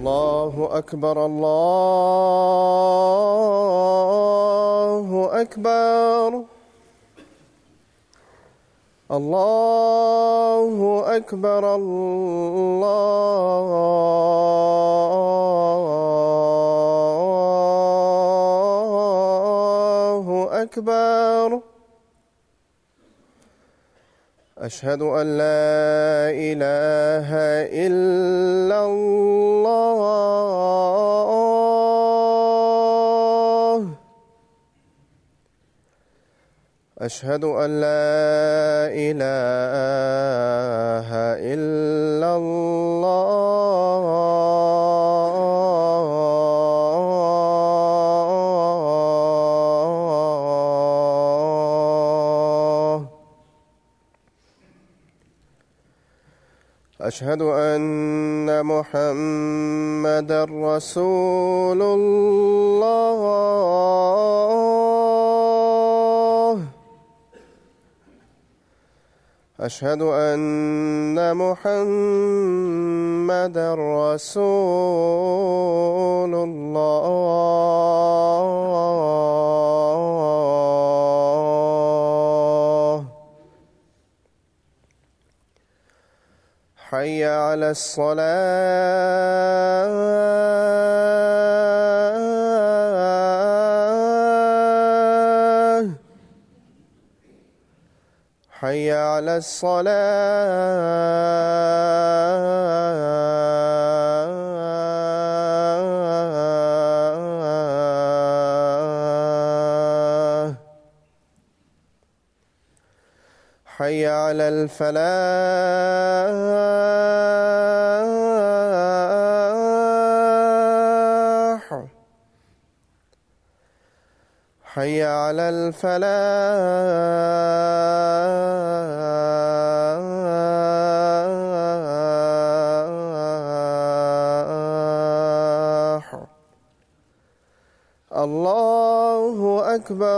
الله أكبر الله أكبر الله أكبر الله أكبر أشهد أن لا إله إلا الله أشهد أن لا إله إلا الله أشهد أن محمدا رسول الله أشهد أن محمدا رسول الله حي على الصلاة حي على الصلاة حي على الفلاح حي على الفلاح الله أكبر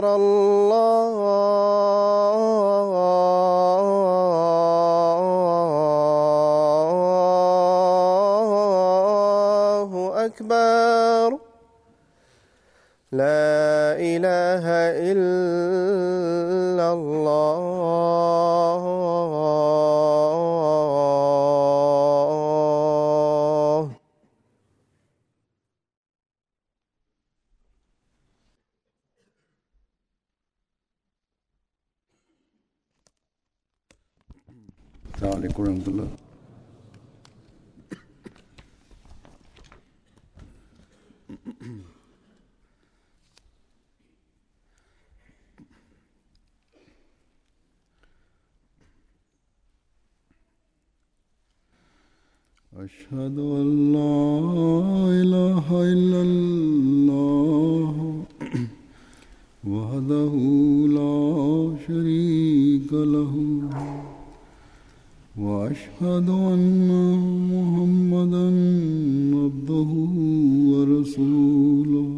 الله أكبر لا إله إلا الله السلام عليكم ورحمة الله أشهد أن لا إله إلا الله وحده لا شريك له وأشهد أن محمدا عبده ورسوله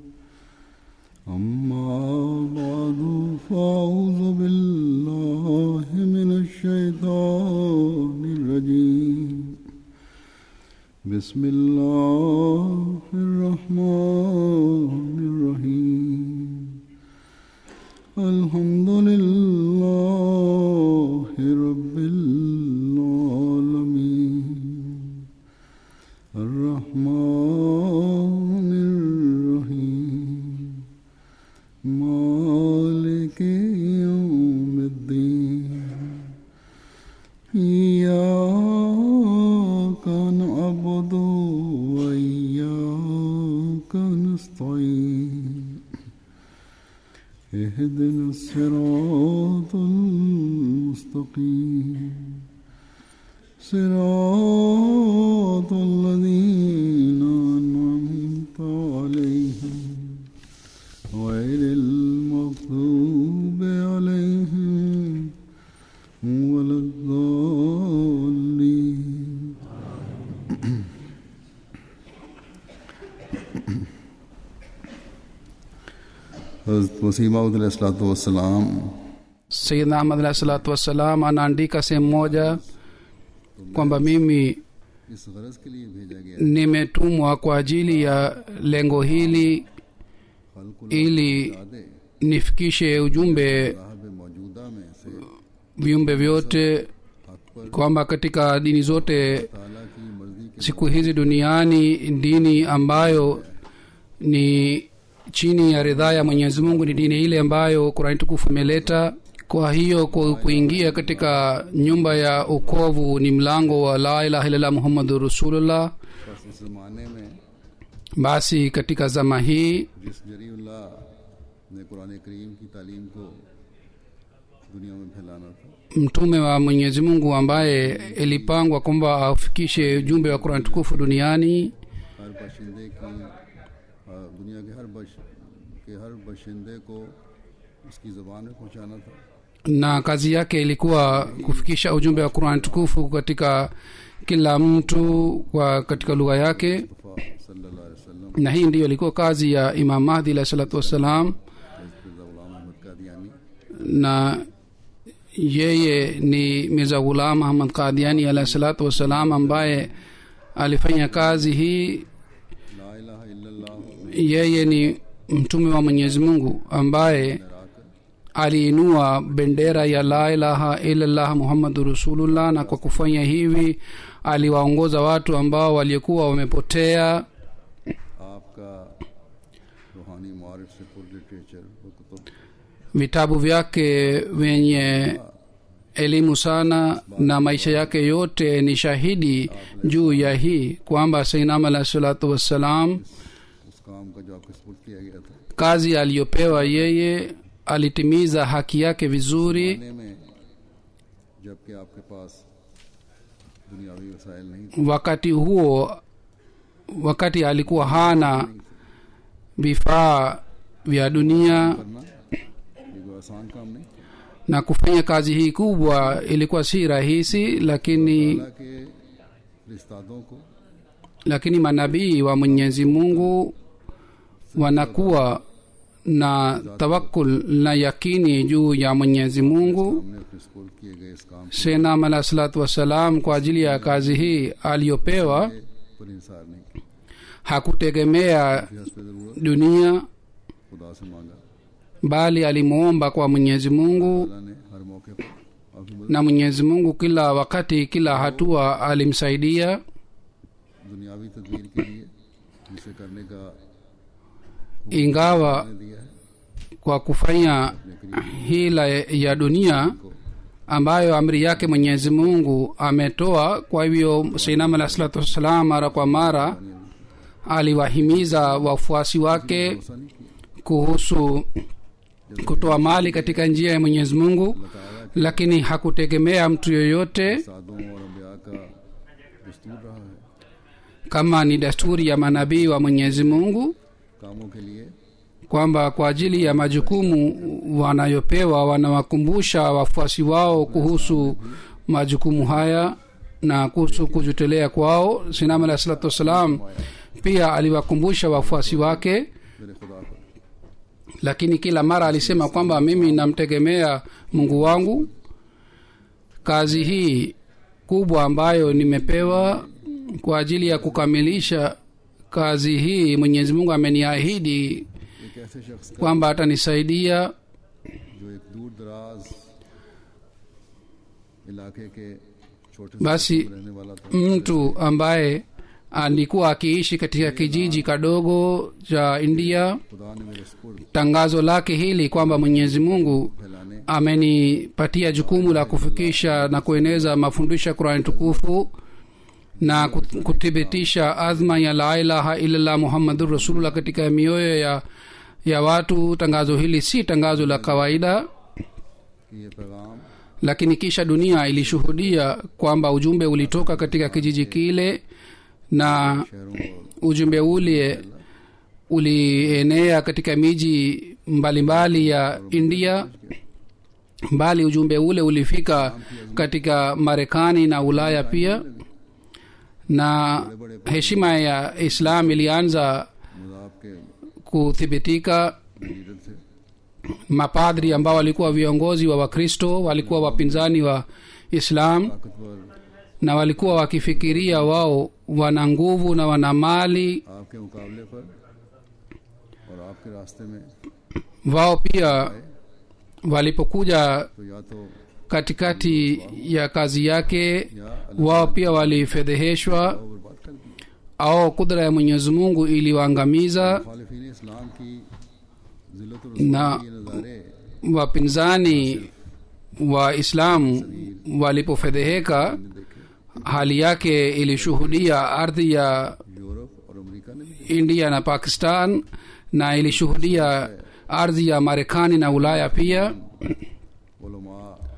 أما بعد فأعوذ بالله من الشيطان الرجيم بسم الله الرحمن الرحيم الحمد لله رب العالمين الرحمن الرحيم مالك يوم الدين إياك نعبد وإياك نستعين اهدنا الصراط المستقيم صراط الذين أنعمت عليهم غير المغضوب عليهم ولا الضالين Hazrat Masih Maud wassalam sayidna ahmad alahi salatu wassalam anaandika sehemu moja kwamba mimi इस गरज के लिए भेजा गया nimetumwa kwa ajili ya lengo hili खलकुल ili यादे nifikishe ujumbe साहब मौजूदा में से viumbe vyote हक पर kwamba katika dini zote ताला की मर्जी के siku hizi duniani dini ambayo ni chini ya ridhaa ya mwenyezi mungu ni dini ile ambayo kurani tukufu imeleta kwa hiyo ku- kuingia katika nyumba ya ukovu ni mlango wa la ilaha illallah muhammadu rasulullah बस इस जमाने में basi katika zama hii जिस जरीउल्लाह ने कुरान करीम की तालीम को दुनिया में फैलाना था mtume wa mwenyezi mungu ambaye ilipangwa kwamba afikishe ujumbe wa kurani tukufu duniani हर बशिंदे की आ, दुनिया के हर बश के हर बशिंदे को उसकी ज़बान में पहुंचाना था na kazi yake ilikuwa kufikisha ujumbe wa qurani tukufu katika kila mtu kwa katika lugha yake Mustafa सल्लल्लाहु अलैहि वसल्लम na hii ndiyo ilikuwa kazi ya imam mahdi alahi salatu wassalam Mirza गुलाम अहमद Qadiani na yeye ni mirza ghulam ahmad qadiani alahi salatu wassalam ambaye alifanya kazi hii ला इलाहा इल्लल्लाह yeye ni mtume wa mwenyezi mungu ambaye लहराकर aliinua bendera ya la ilaha illallah muhammadu rasulullah na kwa kufanya hivi aliwaongoza watu ambao waliokuwa wamepotea आपका रूहानी मारिफ से पुर लिटरेचर व Qutub vitabu vyake vyenye elimu sana na maisha yake yote ni shahidi juu ya hii kwamba sainam alahi salatu wassalam उस काम का जो आपको सपुर्द किया गया था kazi aliyopewa yeye alitimiza haki yake vizuri आने में जबकि आपके पास दुनियावी वसाइल नहीं थे wakati huo wakati alikuwa hana vifaa vya dunia करना ये कोई आसान काम नहीं na kufanya kazi hii kubwa ilikuwa si rahisi lakini हालांकि रिश्तादों को lakini manabii wa mwenyezi mungu wanakuwa na tawakul na yakini juu ya mwenyezi mungu हमने अपने सपुर्द किए गए इस काम senam alah salatu wassalam kwa ajili ya kazi hii aliyopewa के पर इंसार नहीं किया hakutegemea फिर हस्ब जरूरत dunia खुदा से मांगा bali alimwomba kwa mwenyezi mungu अल्लाह ने हर मौके पर आपकी मदद na mwenyezi mungu kila wakati kila hatua alimsaidia दुनियावी तदबीर के लिए जिसे करने का ingawa ने दिया है kwa kufanya hila ya dunia ambayo amri yake mwenyezi mungu ametoa kwa hivyo sainam alah salatu wassalam mara kwa mara aliwahimiza wafuasi wake भरोसा नहीं किया kuhusu kutoa mali katika njia ya mwenyezi mungu lakini hakutegemea mtu yoyote सादों और अम्बिया का दस्तूर रहा है kama ni desturi ya manabii wa mwenyezi mungu कामों के लिए kwamba kwa ajili ya majukumu wanayopewa wanawakumbusha wafuasi wao kuhusu majukumu haya na kuhusu kujitolea kwao sinam alah salatu wassalam pia aliwakumbusha wafuasi wake मेरे खुदा पर lakini kila mara alisema kwamba mimi namtegemea mungu wangu kazi hii kubwa ambayo nimepewa kwa ajili ya kukamilisha kazi hii mwenyezi mungu ameniahidi एक ऐसे शख्स का kwamba atanisaidia जो एक दूर दराज इलाके के छोटे से basi में रहने वाला था mtu ambaye alikuwa akiishi katika kijiji kadogo cha india खुदा ने मेरे स्पुर्द tangazo lake hili kwamba mwenyezi mungu फैलाने amenipatia jukumu la kufikisha na kueneza mafundisho ya qurani tukufu na kut- kuthibitisha azma ya la ilaha illallah muhammadun rasulullah katika mioyo ya ya watu tangazo hili si tangazo la kawaida कि ये पैगाम lakini kisha dunia ilishuhudia kwamba ujumbe ulitoka katika kijiji kile na शहरों और ujumbe ule ulienea katika miji mbalimbali ya india bali ujumbe ule ulifika katika marekani na ulaya pia na heshima ya islam ilianza मजाब के kuthibitika leader थे mapadri ambao walikuwa viongozi wa wakristo walikuwa wapinzani wa islam ताकतवर na walikuwa wakifikiria wao wana nguvu na wana mali आपके मुकाबले पर और आपके रास्ते में wao pia walipokuja तो या तो katikati ya kazi yake या अल्लाह wao pia walifedheheshwa को बर्बाद कर दिया au kudra ya mwenyezi mungu iliwaangamiza मुखालिफिन इस्लाम की जिल्लत ना- के नज़ारे wapinzani wa islamu walipofedheheka देखे hali yake ilishuhudia ardhi ya Europe और अमेरिका ने भी india na pakistan na ilishuhudia ardhi ya marekani na ulaya pia उलमा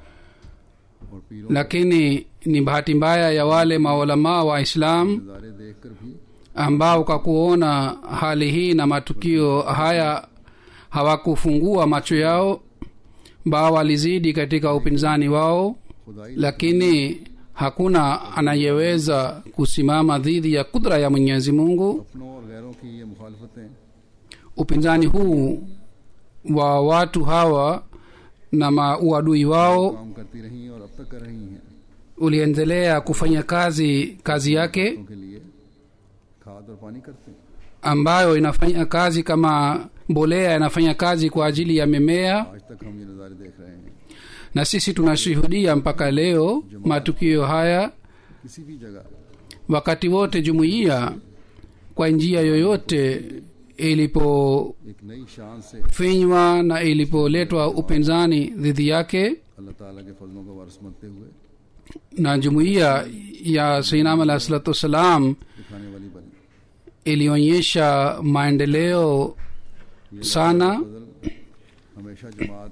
और पीरों lakini ni bahati mbaya ya wale maulamaa wa islam नज़ारे देखकर भी ambao kwa kuona hali hii na matukio haya hawakufungua macho yao bao walizidi katika upinzani wao खुदाई lakini hakuna anayeweza kusimama dhidi ya kudra ya mwenyezi mungu अपनों और गैरों की ये मुखालफतें upinzani huu wa watu hawa na ma- uadui wao काम करती रही और अब तक कर रही हैं uliendelea kufanya kazi kazi yake उनके लिए खाद और पानी करते हैं ambayo inafanya kazi kama mbolea inafanya kazi kwa ajili ya mimea आज तक हम ये नज़ारे देख रहे हैं na sisi tunashuhudia mpaka leo matukio haya किसी भी जगह wakati wote jumuiya kwa njia yoyote ilipofinywa एक नई शान से na ilipoletwa upinzani dhidi yake अल्लाह ताला के फजलों का वारस बनते हुए na jumuiya ya sainam alah salatu wassalam दिखाने वाली बनी ilionyesha maendeleo sana फजल हमेशा जमात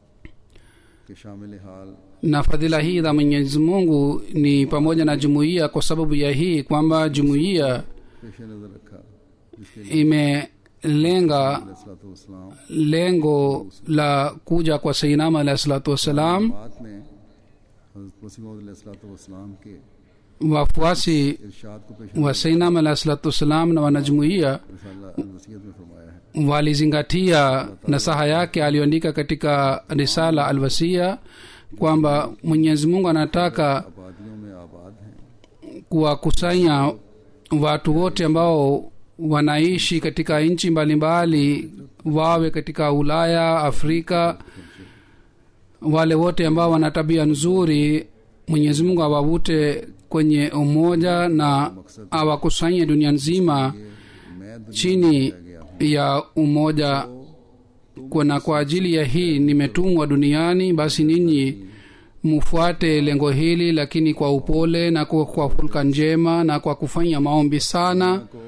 के शामिल हाल na fadhila hii za mwenyezi mungu ni pamoja na jumuiya kwa sababu ya hii kwamba jumuiya पेश नज़र रखा जिसके लिए imelenga सलाम lengo la kuja kwa sainama alahi salatu wassalam बात ने हजरत वसीम के wafuasi इरशाद को पेश wa sainama alahi salatu wassalam na wanajumuiya रसाला वसीयत में फरमाया है walizingatia nasaha yake aliyoandika katika risala alwasia kwamba mwenyezi mungu anataka आबादियों में आबाद हैं kuwakusanya watu wote ambao wanaishi katika nchi mbalimbali wawe katika ulaya afrika wale wote ambao wana tabia nzuri mwenyezi mungu awavute kwenye umoja na awakusanye dunia nzima मैं दुनिया chini ya umoja kwa na kwa ajili ya hii nimetumwa duniani basi ninyi mufuate lengo hili lakini kwa upole na kwa, kwa hulka njema na kwa kufanya maombi sana को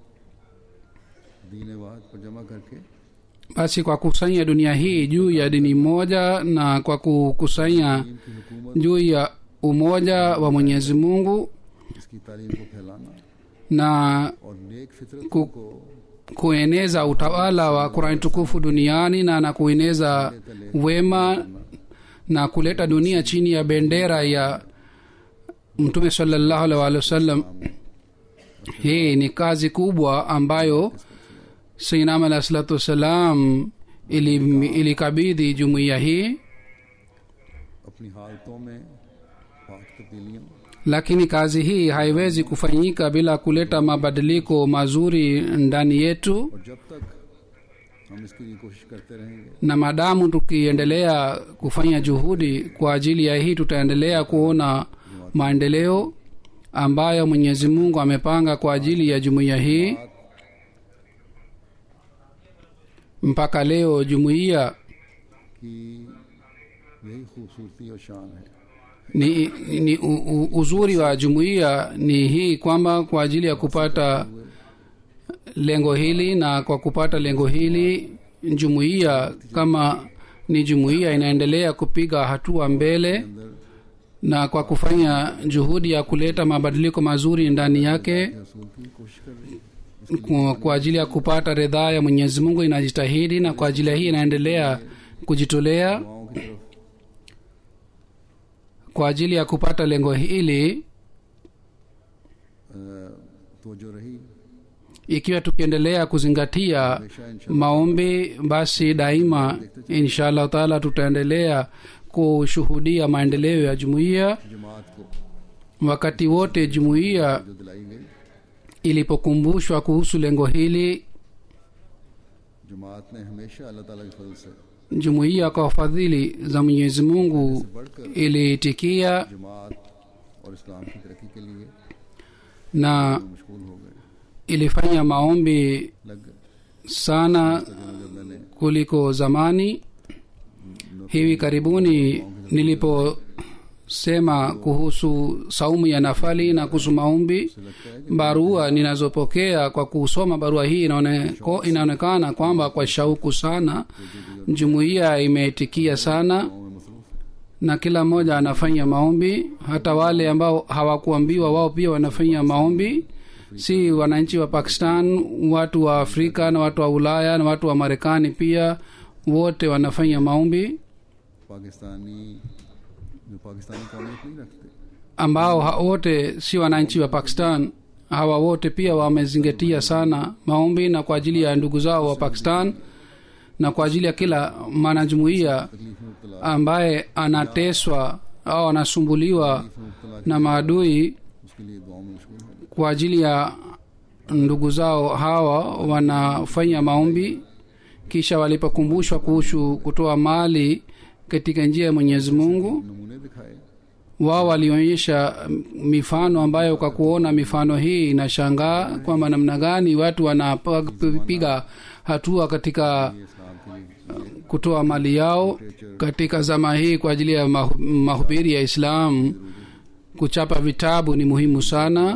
दीन वाद पर जमा करके basi kwa kusanya dunia hii juu ya dini moja na kwa kukusanya इनकी हुकूमत juu ya umoja wa mwenyezi mungu इसकी तालीम को फैलाना na और नेक फितरत Ku- को kueneza utawala wa qurani tukufu duniani na na kueneza wema na kuleta dunia chini ya bendera ya mtume salallahu alaihi waalihi wasallam hii ni kazi kubwa ambayo sainam alahi salatu wassalam ili- ilikabidhi jumuiya hii अपनी हालतों में पाक तब्दीलियों lakini kazi hii haiwezi kufanyika bila kuleta mabadiliko mazuri ndani yetu और जब तक हम इसके लिए कोशिश करते रहेंगे na madamu tukiendelea kufanya juhudi kwa ajili ya hii tutaendelea kuona maendeleo ambayo mwenyezi mungu amepanga kwa ajili ya jumuiya hii mpaka leo jumuiya कि यही खूबसूरती और शान है ni, ni u, u, uzuri wa jumuiya ni hii kwamba kwa ajili ya kupata lengo hili na kwa kupata lengo hili jumuiya kama ni jumuiya inaendelea kupiga hatua mbele अंदर na kwa kufanya juhudi ya kuleta mabadiliko mazuri ndani yake रसूल की कोशिश कर रही है kwa, kwa ajili ya kupata ridhaa ya mwenyezi mungu inajitahidi na kwa ajili ya hii inaendelea kujitolea दुआओं की तरफ kwa ajili ya kupata lengo hili तोजो रही ikiwa tukiendelea kuzingatia हमेशा इंशाल्लाह maombi basi daima insha allahu taala tutaendelea kushuhudia maendeleo ya jumuiya जमात को wakati wote jumuiya जो दिलाई गई ilipokumbushwa kuhusu lengo hili जमात ने हमेशा अल्लाह ताला के फजल से jumuiya kwa fadhili za mwenyezi mungu बढ़कर iliitikia जमात और इस्लाम की तरक्की के लिए na मशगूल हो गए ilifanya maombi लग गए sana तकरीबन जब मैंने kuliko zamani hivi karibuni niliposema kuhusu saumu ya nafali na kuhusu maombi लगता है कि barua ninazopokea kwa kusoma barua hii inaone, ko- inaonekana kwamba kwa shauku sana jumuiya imeitikia sana गाँव में मसरूफ है na kila mmoja anafanya maombi hata wale ambao hawakuambiwa wao pia wanafanya maombi si wananchi wa pakistan watu wa afrika na watu wa ulaya na watu wa marekani pia wote wanafanya maombi Pakistani जो पाकिस्तानी कौमियत नहीं रखते ambao ha- wote si wananchi wa pakistan hawa wote pia wamezingatia sana maombi na kwa ajili ya ndugu zao wa pakistan na kwa ajili ya kila mwanajumuiya तकलीफ में मुबतला ambaye anateswa au anasumbuliwa में मुबतला na maadui उसके लिए दुआओं में मशगूल हो kwa ajili ya ndugu zao hawa wanafanya maombi kisha walipokumbushwa kuhusu kutoa mali katika njia ya mwenyezi mungu नमूने दिखाए wao walionyesha mifano ambayo kwa kuona mifano hii inashangaa kwamba namna gani watu wanapiga hatua katika ये इस्लाम के लिए kutoa mali yao katika zama hii kwa ajili ya mahu- mahubiri ya islam kuchapa vitabu ni muhimu sana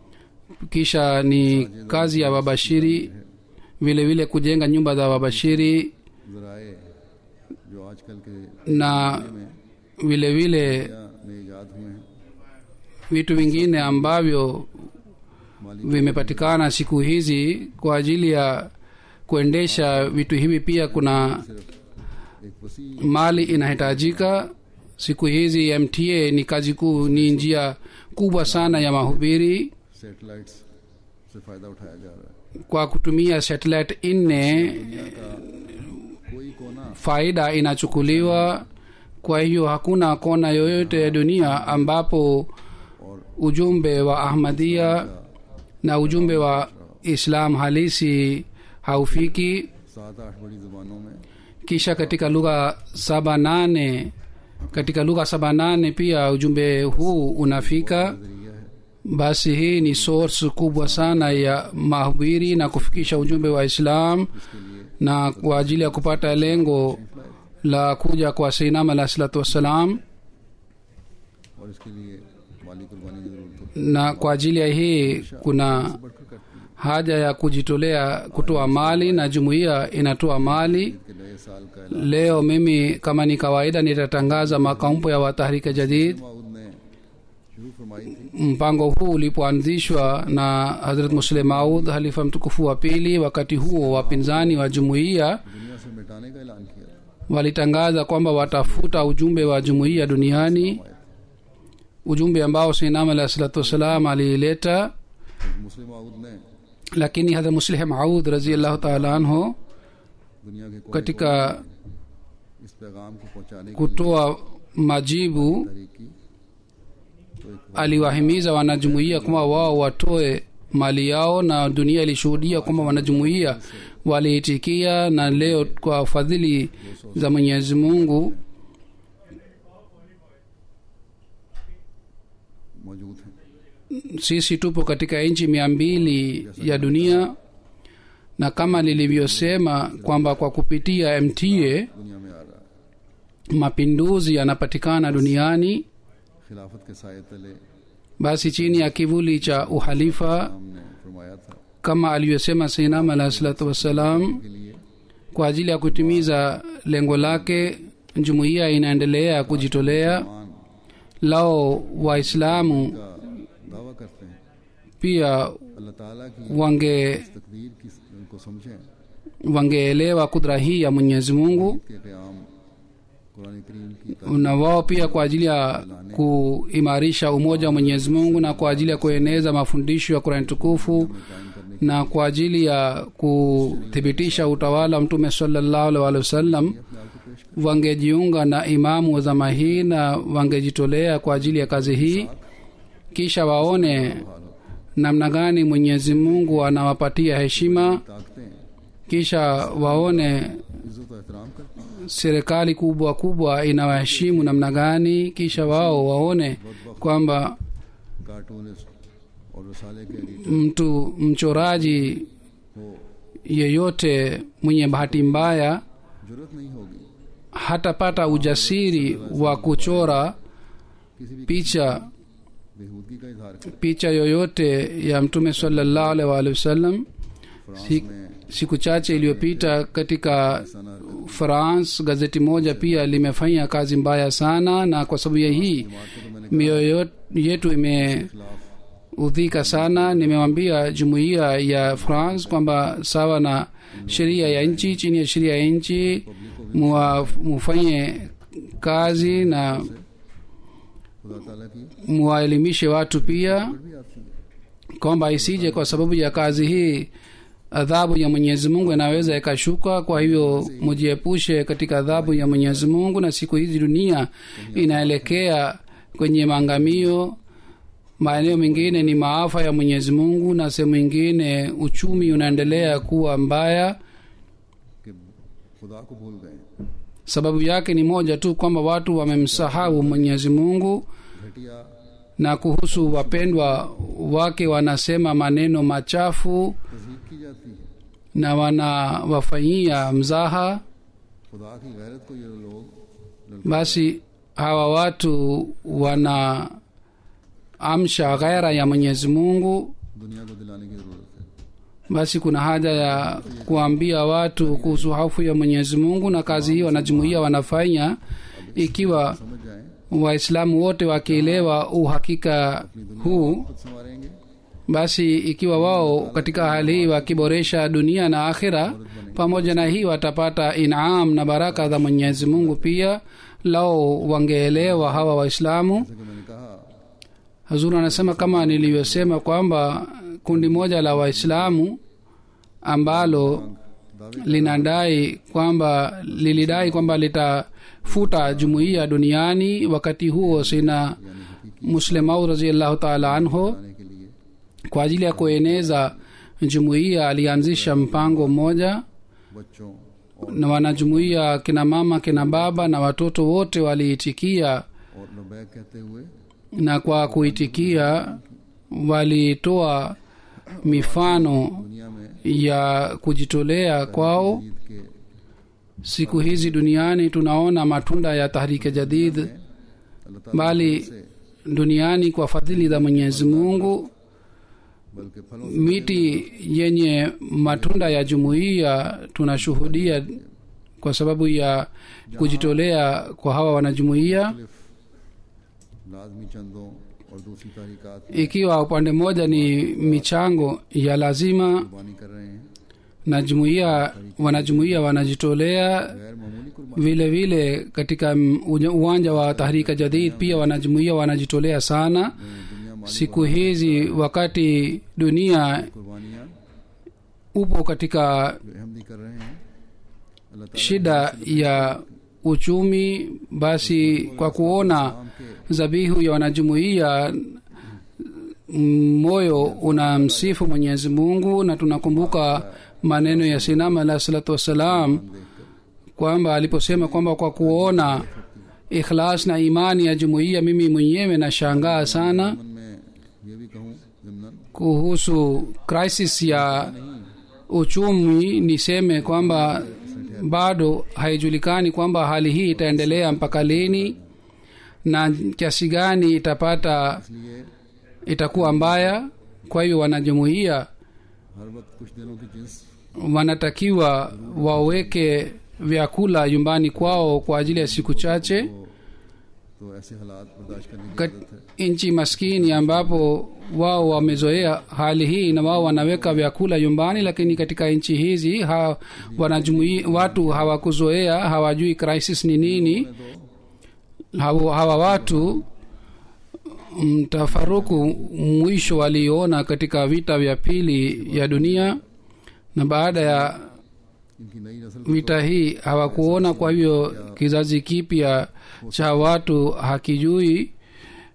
kisha ni kazi ya wabashiri vile vile kujenga nyumba za wabashiri जराए जो आजकल के na vile vile दुनिया में ईजाद हुए हैं vitu vingine ambavyo माली vimepatikana siku hizi kwa ajili ya kuendesha vitu hivi pia kuna सिर्फ एक वसी mali inahitajika siku hizi mta ni kazi kuu ni njia kubwa sana ya mahubiri satellites से फायदा उठाया जा रहा है kwa kutumia satellite nne दुनिया का कोई कोना faida inachukuliwa kwa hiyo hakuna kona yoyote ya dunia ambapo और ujumbe wa ahmadia na ujumbe wa islam halisi haufiki सात आठ बड़ी जुबानों में kisha katika lugha saba nane katika lugha saba nane pia ujumbe huu unafika जरिया है basi hii ni source kubwa sana ya mahubiri na kufikisha ujumbe wa islam इसके लिए na kwa ajili ya kupata lengo la kuja kwa seinam alah salatu wassalam और इसके लिए माली कुर्बानी की जरूरत होती na kwa ajili ya hii kuna है बढ़कर करती है haja ya kujitolea kutoa mali na jumuiya inatoa mali Eid के नए साल का ऐलान leo mimi kama ni kawaida nitatangaza makaumpo ya watahrika jadid माउद ने शुरू फरमाई थी mpango huu ulipoanzishwa na hazrat muslim maud halifa mtukufu wa pili wakati huo wapinzani wa jumuiya दुनिया से मिटाने का ऐलान किया था walitangaza kwamba watafuta ujumbe wa jumuiya duniani ujumbe ambao sinam alah salatu wassalam aliileta मुस्लिम माउद ने lakini hadha muslih maud raziallahu taala anhu दुनिया के कोने katika इस पैगाम को पहुंचाने की kutoa majibu तरीक की तो एक aliwahimiza wanajumuiya kwamba wao watoe mali yao na dunia ilishuhudia kwamba wanajumuiya waliitikia na leo kwa fadhili za mwenyezi mungu मौजूद है sisi tupo katika nchi mia mbili ya dunia na kama nilivyosema kwamba kwa kupitia mta दुनिया में आ रहा है mapinduzi yanapatikana duniani खिलाफत के साय तले basi chini ya kivuli cha uhalifa हमने फरमाया था kama alivyosema sainam alahi salatu wassalam के लिए kwa ajili ya kutimiza lengo lake jumuiya inaendelea kujitolea मान lao waislamu का दावा करते हैं pia अल्लाह ताला की wange तकदीर की को समझें wangeelewa kudra hii ya mwenyezi mungu के क़याम कुरान करीम की na wao pia kwa ajili ya kuimarisha umoja wa mwenyezi mungu na kwa ajili ya kueneza mafundisho ya kurani tukufu कायम करने na kwa ajili ya kuthibitisha utawala wa mtume salallahu alaihi wa sallam अपने आप को पेश wangejiunga na imamu wa zama hii na wangejitolea kwa ajili ya kazi hii kisha waone namna gani mwenyezi mungu anawapatia heshima ताकतें kisha waone इज्जत और एहतराम करती हैं serikali kubwa kubwa inawaheshimu namna gani kisha wao waone kwamba cartoonist और रसाले के editor mtu mchoraji को yeyote mwenye bahati mbaya जरूरत नहीं होगी hatapata ujasiri wa kuchora किसी भी picha बेहूदगी का इजहार करें picha yoyote ya mtume salallahu alaihi wa alihi wasallam France Si- में siku chache iliyopita katika सना हरकत france gazeti moja pia limefanya kazi mbaya sana na kwa sababu ya hii जमात को तो मैंने mioyo yetu imeudhika खिलाफ sana nimewambia jumuiya ya france kwamba sawa na sheria ya nchi chini ya sheria ya nchi muwa- mufanye kazi na खुदा ताला की muwaelimishe watu pia भी आती है kwamba isije kwa sababu ya kazi hii adhabu ya mwenyezi mungu inaweza ikashuka kwa hivyo mujiepushe katika adhabu ya mwenyezi mungu na siku hizi dunia inaelekea kwenye maangamio maeneo mengine ni maafa ya mwenyezi mungu na sehemu ingine uchumi unaendelea kuwa mbaya कि खुदा को भूल गए sababu yake ni moja tu kwamba watu wamemsahau mwenyezi mungu घटिया na kuhusu wapendwa wake wanasema maneno machafu तजीब की जाती है na wanawafanyia mzaha खुदा की गैरत को ये लोग basi hawa watu wana amsha ghaira ya mwenyezi mungu दुनिया को दिलाने की जरूरत है basi kuna haja ya kuambia watu kuhusu hofu ya mwenyezi mungu na kazi hii wanajumuia wanafanya ikiwa समझ जाएं waislamu wote wakielewa uhakika huu खुद संवारेंगे basi ikiwa wao katika hali hii wakiboresha dunia na akhira pamoja na hii watapata inam na baraka za mwenyezi mungu pia lao wangeelewa hawa waislamu जैसे कि मैंने कहा hazuru anasema kama nilivyosema kwamba kundi moja la waislamu ambalo दावे linadai kwamba lilidai kwamba litafuta jumuiya duniani wakati huo sina muslimau raziallahu taala anhu करने के लिए kwa ajili ya kueneza jumuiya alianzisha mpango mmoja बच्चों और na wanajumuiya kina mama kina baba na watoto wote waliitikia और लबैक कहते हुए na kwa kuitikia walitoa mifano दुनिया में ya kujitolea kwao ईद के siku hizi duniani tunaona matunda ya tahrike jadid अल्लाह ताला bali से duniani kwa fadhili za mwenyezi mungu बल्कि फलों से miti yenye matunda ya jumuiya tunashuhudia kwa sababu ya kujitolea kwa hawa wanajumuiya मुख्तलिफ लाजमी चंदों और दूसरी तहरीकात ikiwa upande mmoja ni michango ya lazima कुर्बानी कर रहे हैं na jumuiya wanajumuiya wanajitolea गैर मामूली कुर्बानी vile vile katika m- uja- uwanja wa tahrika jadid pia wanajumuiya wanajitolea sana में दुनिया माली siku hizi wakati dunia कुर्बानियाँ upo katika जो अहमदी कर रहे हैं अल्लाह ताला shida ya uchumi basi kwa kuona नाम के zabihu ya wanajumuiya mm, moyo unamsifu mwenyezi mungu na tunakumbuka maneno ya sinama alah salatu wassalam kwamba aliposema kwamba kwa kuona ikhlas na imani ya jumuiya mimi mwenyewe nashangaa sana मन में ये भी कहूँ जमनन kuhusu crisis ya uchumi niseme kwamba bado haijulikani kwamba hali hii itaendelea mpaka lini na kiasi gani itapata इसलिए itakuwa mbaya kwa hivyo wanajumuia हर वक्त कुछ दिनों की जिन्स wanatakiwa waweke vyakula nyumbani kwao kwa ajili ya siku chache को तो ऐसे हालात बर्दाश्त करने की Kat, जरूरत है nchi maskini ambapo wao wamezoea hali hii na wao wanaweka vyakula nyumbani lakini katika nchi hizi ha, wanajumui, watu hawakuzoea hawajui crisis ni nini hawa, hawa watu mtafaruku mwisho waliona katika vita vya pili ya dunia na baada ya इनकी नई नस्ल vita hii hawakuona kwa hivyo kizazi kipya cha watu hakijui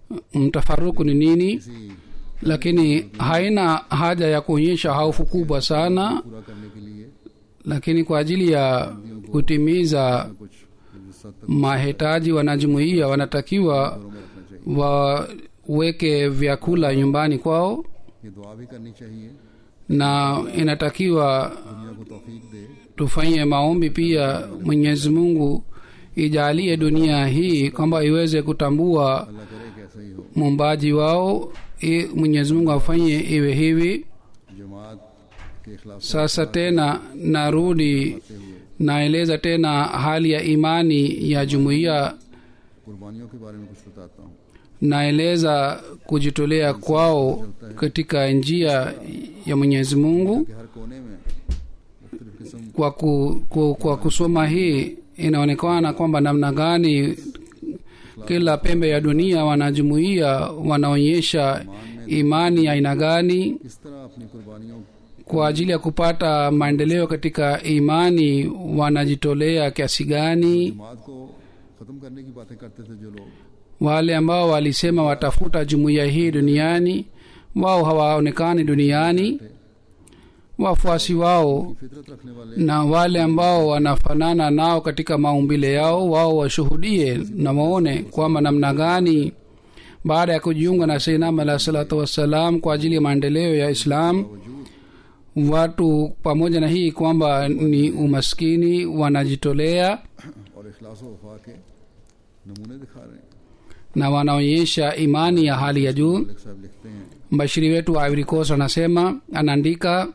mtafaruku ni nini किसी lakini haina haja ya kuonyesha hofu kubwa sana पूरा करने के लिए lakini kwa ajili ya kutimiza कुछ इस हद तक mahitaji wanajumuia wanatakiwa घरों में रखना चाहिए waweke vyakula nyumbani kwao ये दुआ भी करनी चाहिए na inatakiwa दुनिया को तौफीक दे tufanye maombi pia mwenyezi mungu ijalie dunia hii kwamba iweze kutambua अल्लाह करे कि ऐसा ही हो muumbaji wao i- mwenyezi mungu afanye iwe hivi जमात के खिलाफ sasa tena narudi से हुए naeleza tena hali ya imani ya jumuiya कुर्बानियों के बारे में कुछ बताता हूँ naeleza kujitolea kwao katika njia ya mwenyezi mungu कि हर कोने में मुख्तलिफ किस्म kwa, ku, ku, kwa kusoma hii inaonekana kwamba namna gani kila pembe ya dunia wanajumuia wanaonyesha imani ya aina gani किस तरह अपनी कुर्बानियों kwa ajili ya kupata maendeleo katika imani wanajitolea kiasi gani जमात को ख़त्म करने की बातें करते थे जो लोग wale ambao walisema watafuta jumuiya hii duniani wao hawaonekani duniani wafuasi wao फितरत रखने वाले na wale ambao wanafanana nao katika maumbile yao wao washuhudie na waone kwamba namna gani baada ya kujiunga na seinam alah salatu wassalam kwa ajili ya maendeleo ya islam वजूद watu pamoja na hii kwamba ni umaskini wanajitolea और इखलास व वफा के नमूने दिखा रहे हैं na wanaonyesha imani ya hali ya juu Malik साहब लिखते हैं mbashiri wetu wa Ivory Coast anasema anaandika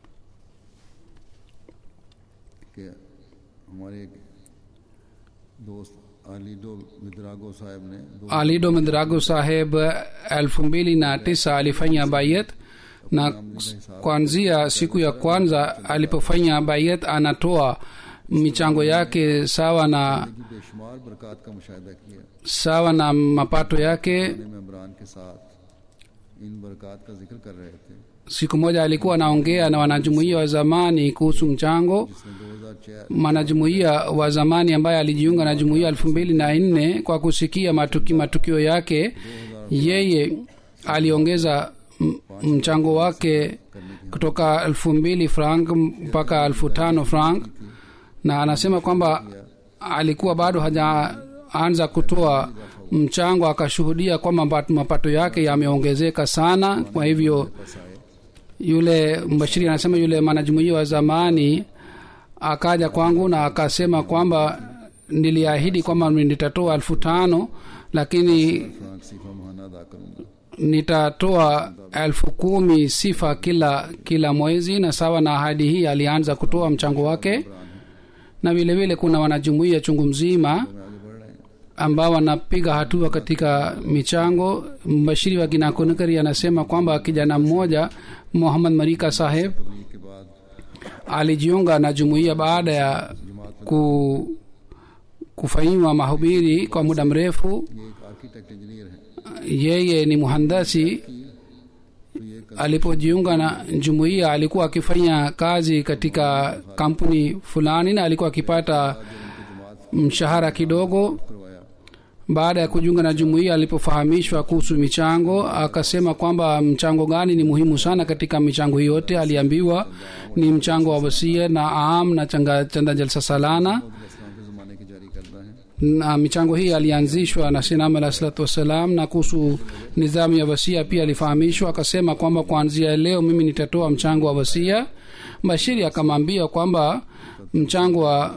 कि हमारे एक दोस्त आलिडो मिद्रागो साहब ने दो alido midrago saheb elfu mbili na tisa alifanya bayet na kuanzia siku ya kwanza alipofanya bayet anatoa michango yake sawa na की बेशुमार बरकत का मुशाहिदा किया sawa na mapato yake अपने मेम्बरान के साथ इन बरकत का जिक्र कर रहे थे siku moja alikuwa anaongea na wanajumuia wa zamani kuhusu mchango जिसने 2004 mwanajumuia wa zamani ambaye alijiunga na jumuia elfu mbili na nne kwa kusikia matuki, matukio yake yeye aliongeza m- mchango wake kutoka elfu mbili frank mpaka elfu tano frank na anasema kwamba alikuwa bado hajaanza kutoa mchango akashuhudia kwamba mapato- mapato yake yameongezeka sana kwa hivyo yule mbashiri anasema yule mwanajumuia wa zamani akaja kwangu na akasema kwamba niliahidi kwamba nitatoa elfu tano lakini franc CFA महाना अदा करूंगा nitatoa elfu kumi sifa kila kila mwezi na sawa na ahadi hii alianza kutoa mchango wake na vile vile kuna wanajumuia chungu mzima मैं आगे बढ़ रहे हैं ambao wanapiga hatua katika michango mbashiri wa kinakonekari anasema kwamba kijana mmoja muhammad marika saheb तबलीग के बाद alijiunga na jumuiya baada ya ku, kufanyiwa mahubiri kwa muda mrefu ये एक architect engineer है yeye ni muhandasi तो ये कर alipojiunga na jumuiya alikuwa akifanya kazi katika kampuni fulani na alikuwa akipata mshahara kidogo करवाया baada ya kujiunga na jumuiya alipofahamishwa kuhusu michango akasema kwamba mchango gani ni muhimu sana katika michango hii yote aliambiwa ni mchango wa wasia na aam na changa, chanda jalsa salana इस्लाम के ज़माने की जारी करता है na michango hii alianzishwa na sinam alah salatu wassalam na kuhusu nidhamu ya wasia pia alifahamishwa akasema kwamba kuanzia leo mimi nitatoa mchango wa wasia bashiri akamwambia kwamba mchango wa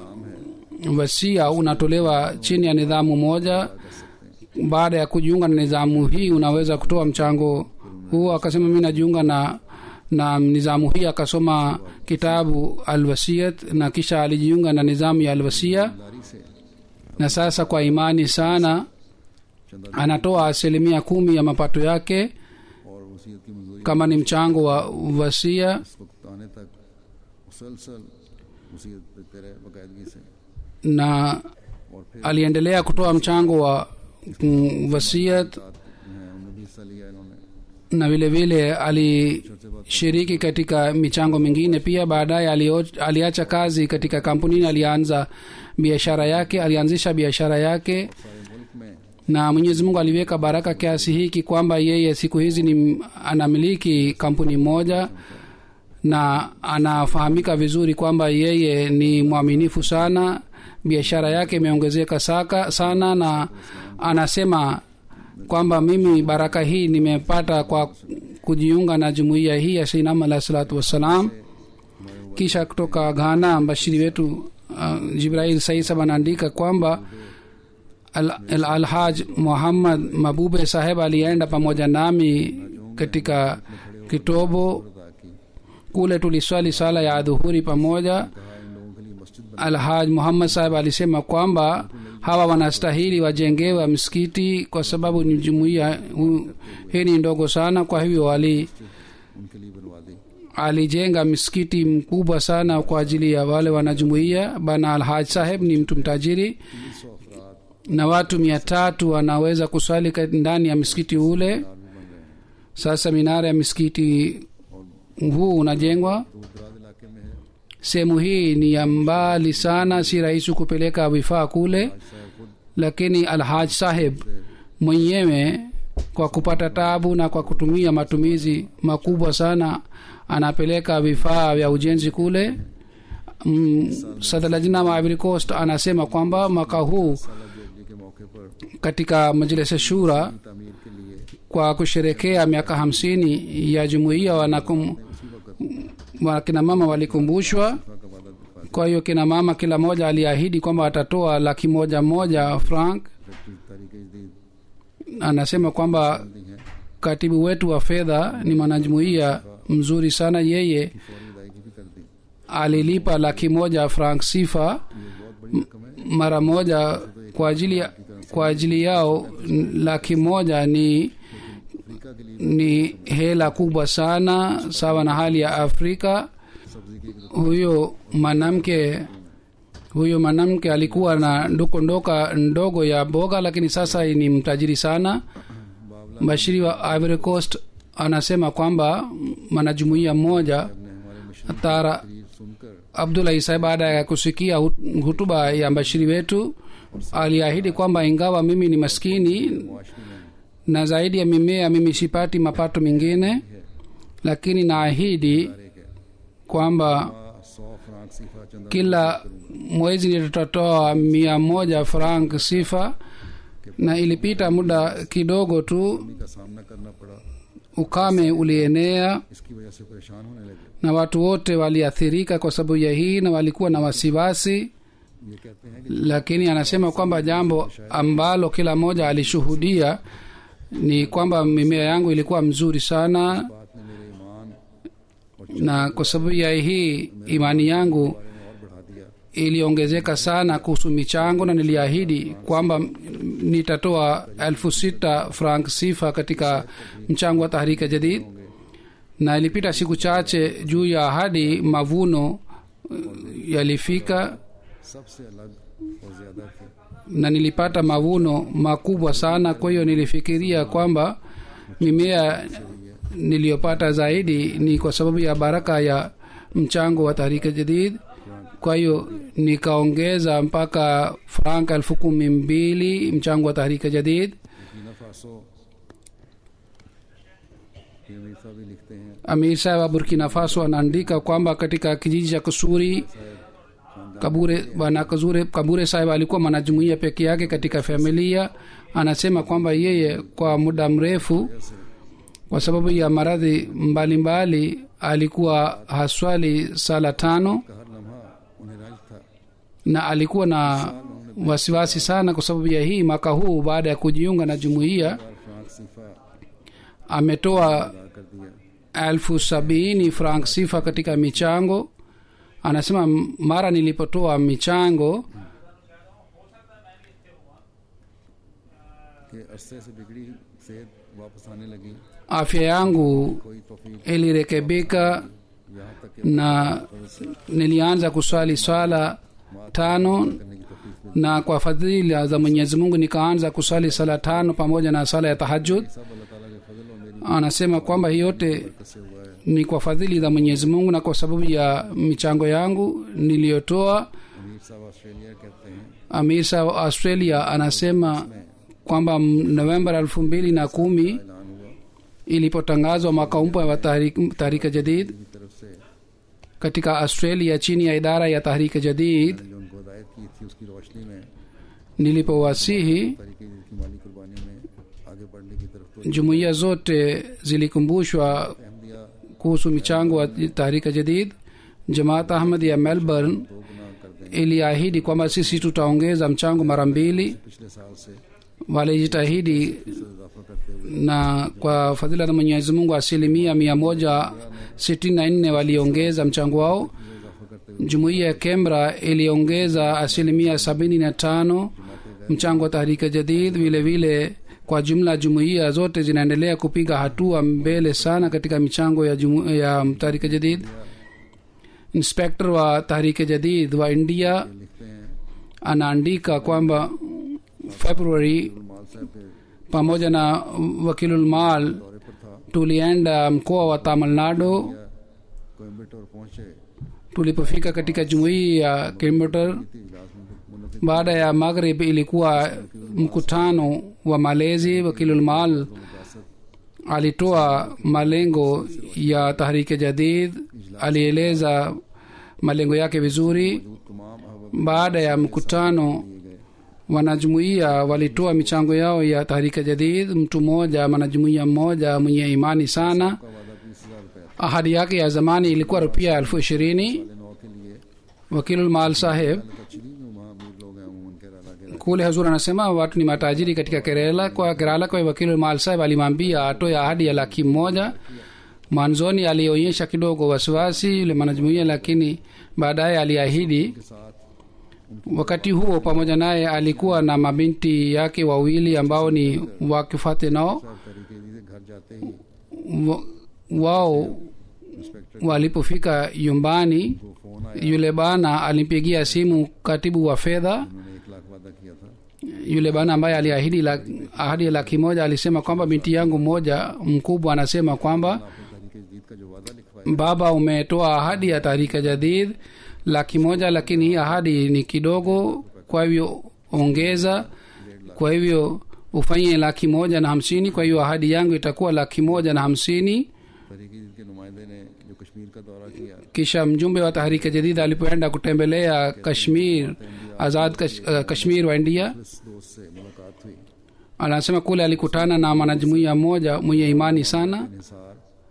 wasia unatolewa chini ya nidhamu moja baada ya kujiunga na nidhamu hii unaweza kutoa mchango huo akasema mi najiunga na na nizamu hii akasoma kitabu alwasiyat na kisha alijiunga na nizamu ya alwasia लारी से na sasa kwa imani sana चंदा anatoa asilimia kumi ya mapato yake और वसीयत की मंजूरी kama ni mchango wa wasia इस वक्त आने तक मुसलसल वसीयत देते रहे बाकायदगी से na और फिर aliendelea kutoa mchango wa mm, wasiat साथ हैं उन्होंने भी हिस्सा लिया इन्होंने na vile vile alishiriki katika michango mingine pia baadaye alio- aliacha kazi katika kampunini alianza biashara yake alianzisha biashara yake सारे मुल्क में na mwenyezi mungu aliweka baraka kiasi hiki kwamba yeye siku hizi ni anamiliki kampuni moja na anafahamika vizuri kwamba yeye ni mwaminifu sana biashara yake imeongezeka saka sana na anasema kwamba mimi baraka hii nimepata kwa kujiunga na jumuiya hii ya seinam alah salatu wassalam kisha kutoka ghana mbashiri wetu uh, jibrail saisab anaandika kwamba al- al- alhaj muhammad mabube saheb alienda pamoja nami katika kitobo अदा की kule tuliswali sala ya adhuhuri pamoja कहा इन लोगों के लिए मस्जिद बना alhaj muhammad saheb alisema kwamba hawa wanastahili wajengewe msikiti kwa sababu ni jumuiya hu- hii ni ndogo sana kwa hivyo ali उनके लिए बनवा दी alijenga msikiti mkubwa sana kwa ajili ya wale wanajumuiya bana alhaj saheb ni mtu mtajiri तीन सौ अफराद na watu mia tatu wanaweza kuswali ka- ndani ya msikiti ule भी बन रहे हैं sasa minara ya msikiti huu unajengwa दूर दराज इलाके में है sehemu hii ni ya mbali sana si rahisi kupeleka vifaa kule आज साहब खुद lakini alhaj saheb mwenyewe kwa kupata tabu na kwa kutumia matumizi makubwa sana anapeleka vifaa vya ujenzi kule mm, sadalajina wa Ivory Coast anasema kwamba mwaka huu साला jubilee के मौके पर katika majlisi shura तमीर के लिए kwa kusherekea miaka hamsini ya jumuiya wanakum उसी वक्त wakina mama walikumbushwa का वादा दिखा kwa hiyo kina mama kila moja aliahidi kwamba atatoa laki moja moja frank तारीख जदीद anasema kwamba दी है katibu wetu wa fedha ni mwanajumuiya mzuri sana yeye फौरी अदायगी भी कर दी alilipa laki moja frank sifa ये बहुत बड़ी रकम है mara moja kwa ajili ya, kwa ajili yao n- laki moja ni Africa के लिए ni hela kubwa sana sawa na hali ya afrika सब्जी की एक huyo mwanamke huyo mwanamke alikuwa na nduko ndoka ndogo ya boga lakini sasa ni mtajiri sana बावला mbashiri wa Ivory Coast anasema kwamba mwanajumuiya mmoja ने हमारे mission tara तकरीर सुनकर abdullah isa baada ya kusikia hut- hutuba ya mbashiri wetu aliahidi kwamba ingawa mimi ni maskini मुआशरी में na zaidi ya mimea mimi sipati mapato mengine lakini naahidi एक है kwamba सौ फ्रांक सीफा चंदा kila mwezi nitatoa mia moja frank sifa na ilipita muda kidogo tu का सामना करना पड़ा ukame ulienea इसकी वजह से परेशान होने लगे na watu wote waliathirika kwa sababu ya hii na walikuwa na wasiwasi ये कहते हैं कि lakini anasema kwamba jambo ambalo kila mmoja alishuhudia ni kwamba mimea yangu ilikuwa mzuri sana बात ने मेरे ईमान और na kwa sababu ya hii imani yangu बारे में और बढ़ा दिया iliongezeka sana kuhusu michango na niliahidi kwamba nitatoa elfu sita frank sifa katika mchango wa tahrika jadid na ilipita siku chache juu ya ahadi mavuno uh, yalifika सबसे अलग और ज्यादा थे na nilipata mavuno makubwa sana kwa hiyo nilifikiria kwamba mimea niliyopata zaidi ni kwa sababu ya baraka ya mchango wa tahrika jadid kwa hiyo nikaongeza mpaka frank elfu kumi mbili mchango wa tahrika jadid Burkina Faso ये अमीर साहब भी लिखते हैं amir saheb wa burkina faso anaandika kwamba katika kijiji cha kusuri kabure bwana kazure kabure saheb alikuwa mwanajumuia peke yake katika familia anasema kwamba yeye kwa muda mrefu kwa sababu ya maradhi mbalimbali alikuwa haswali sala tano का हर लम्हा उन्हें राज था na alikuwa na wasiwasi sana kwa sababu ya hii mwaka huu baada ya kujiunga na jumuiya और franc CFA ametoa अदा कर दिया elfu sabini frank sifa katika michango anasema "M- mara nilipotoa michango कि अरसे से बिगड़ी सेहत वापस आने लगी afya yangu कोई तोफीक ilirekebika यहाँ तक कि na nilianza kuswali swala tano करने की तोफीक मिली na kwa fadhila za mwenyezi mungu nikaanza kuswali sala tano pamoja na sala ya tahajud सब अल्लाह ताला के फजल और मेरी anasema kwamba hii yote बरकत से हुआ है ni kwa fadhili za mwenyezi mungu na kwa sababu ya michango yangu niliyotoa अमीर साहब ऑस्ट्रेलिया कहते हैं amisa wa australia anasema kwamba m- novemba elfu mbili na kumi ऐलान हुआ ilipotangazwa mwaka mpya wa Tahrik- tahrika jadid की तरफ से katika australia chini ya idara ya tahrika jadid जो उनको हदायत की थी उसकी रोशनी में nilipowasihi तरीके की माली कुर्बानी में आगे बढ़ने की तरफ तो jumuiya zote zilikumbushwa Ahmadiyya kuhusu michango wa tahrika jadid jamaat ahmad ya melbourne दो गुना कर देंगे iliahidi kwamba sisi tutaongeza mchango mara mbili पिछले साल से walijitahidi फीसद इजाफा करते हुए na kwa fadhila za mwenyezi mungu asilimia mia moja sitini na nne waliongeza mchango wao इजाफा करते हुए jumuiya ya kemra iliongeza asilimia sabini na tano mchango wa tahrika jadid vile vile kwa jumla jumuiya zote zinaendelea kupiga hatua mbele sana katika michango ya, jumu, ya tahrika jadid inspektor wa tahrika jadid wa india लिखते हैं anaandika kwamba february माल साहब के pamoja na wakilulmal दौरे पर था tulienda mkoa wa tamil nadu Coimbatore पहुंचे tulipofika katika jumuiya ya kilometer थी इजलास मुनद baada ya maghrib ilikuwa mkutano wa malezi wakilulmal alitoa malengo ya tahrike jadid alieleza malengo yake vizuri तमाम अहबाब baada ya mkutano wanajumuiya walitoa michango yao ya tahrika jadid mtu mmoja mwanajumuiya mmoja mwenye imani sana का वादा बीस हजार रुपया था ahadi yake ya zamani ilikuwa rupia elfu ishirini नौ के लिए wakilulmal saheb कचरी में वहाँ अमीर लोग हैं अमूमन केरला के kule hazur anasema watu ni matajiri katika kerala kwa kerala kwa wakili mal saheb alimwambia atoe ahadi ya laki moja mwanzoni alionyesha kidogo wasiwasi yule mwanajumuia lakini baadaye aliahidi साथ wakati huo pamoja naye alikuwa na mabinti yake wawili ambao ni wakifate nao साहब तरीके से घर जाते ही wa- wao inspector walipofika nyumbani को phone आया yule bana alimpigia simu katibu wa fedha उन्होंने एक लाख वादा किया था yule bana ambaye aliahidi la, ahadi ya laki moja alisema kwamba binti yangu mmoja mkubwa anasema kwamba आपने तरीके जीत का जो वादा लिखवाया baba umetoa ahadi ya tarika jadid laki moja lakini hii ahadi ni kidogo kwa hivyo ongeza kwa hivyo ufanye laki moja na hamsini kwa hiyo ahadi yangu itakuwa laki moja na hamsini तरीके जीत के नुमाइंदे ने जो कश्मीर का दौरा किया kisha mjumbe wa tahrika jadid alipoenda kutembelea kashmir azad kash, uh, kashmir wa india इस दोस्त से मुलाकात हुई anasema kule alikutana na mwanajumuia mmoja mwenye imani sana Nisar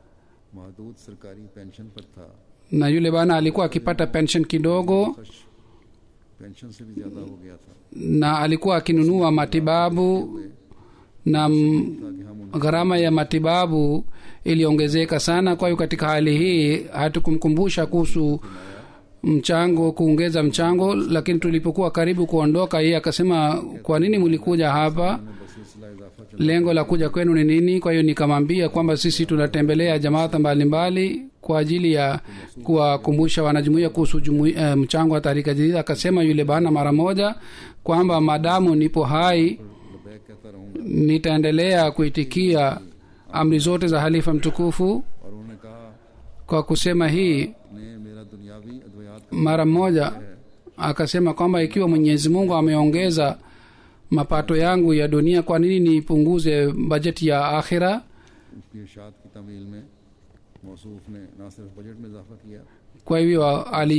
महदूद सरकारी पेंशन पर था na yule bana alikuwa akipata pension kidogo खर्च पेंशन से भी ज्यादा हो गया था na alikuwa akinunua matibabu na m- ताकि हम gharama ya matibabu iliongezeka sana kwa hiyo katika hali hii hatukumkumbusha kuhusu mchango kuongeza mchango lakini tulipokuwa karibu kuondoka yeye akasema kwa nini mlikuja hapa उन्हें बस सिलसिला इजाफा चल lengo la kuja kwenu ni nini kwa hiyo nikamwambia kwamba sisi tunatembelea jamaata mbalimbali kwa ajili ya kuwakumbusha wanajumuia kuhusu jumui, eh, mchango wa tarika jadida akasema yule bana mara moja kwamba madamu nipo hai लबैक कहता रहूंगा nitaendelea kuitikia amri zote za halifa mtukufu और उन्होंने कहा kwa kusema hii ने मेरा दुनियावी अद्वयात का mara moja akasema kwamba ikiwa mwenyezi mungu ameongeza mapato yangu ya dunia kwa nini nipunguze bajeti ya akhira उसकी इर्शाद की तमील में मौसूफ ने न सिर्फ बजट में इजाफा किया kwa hivyo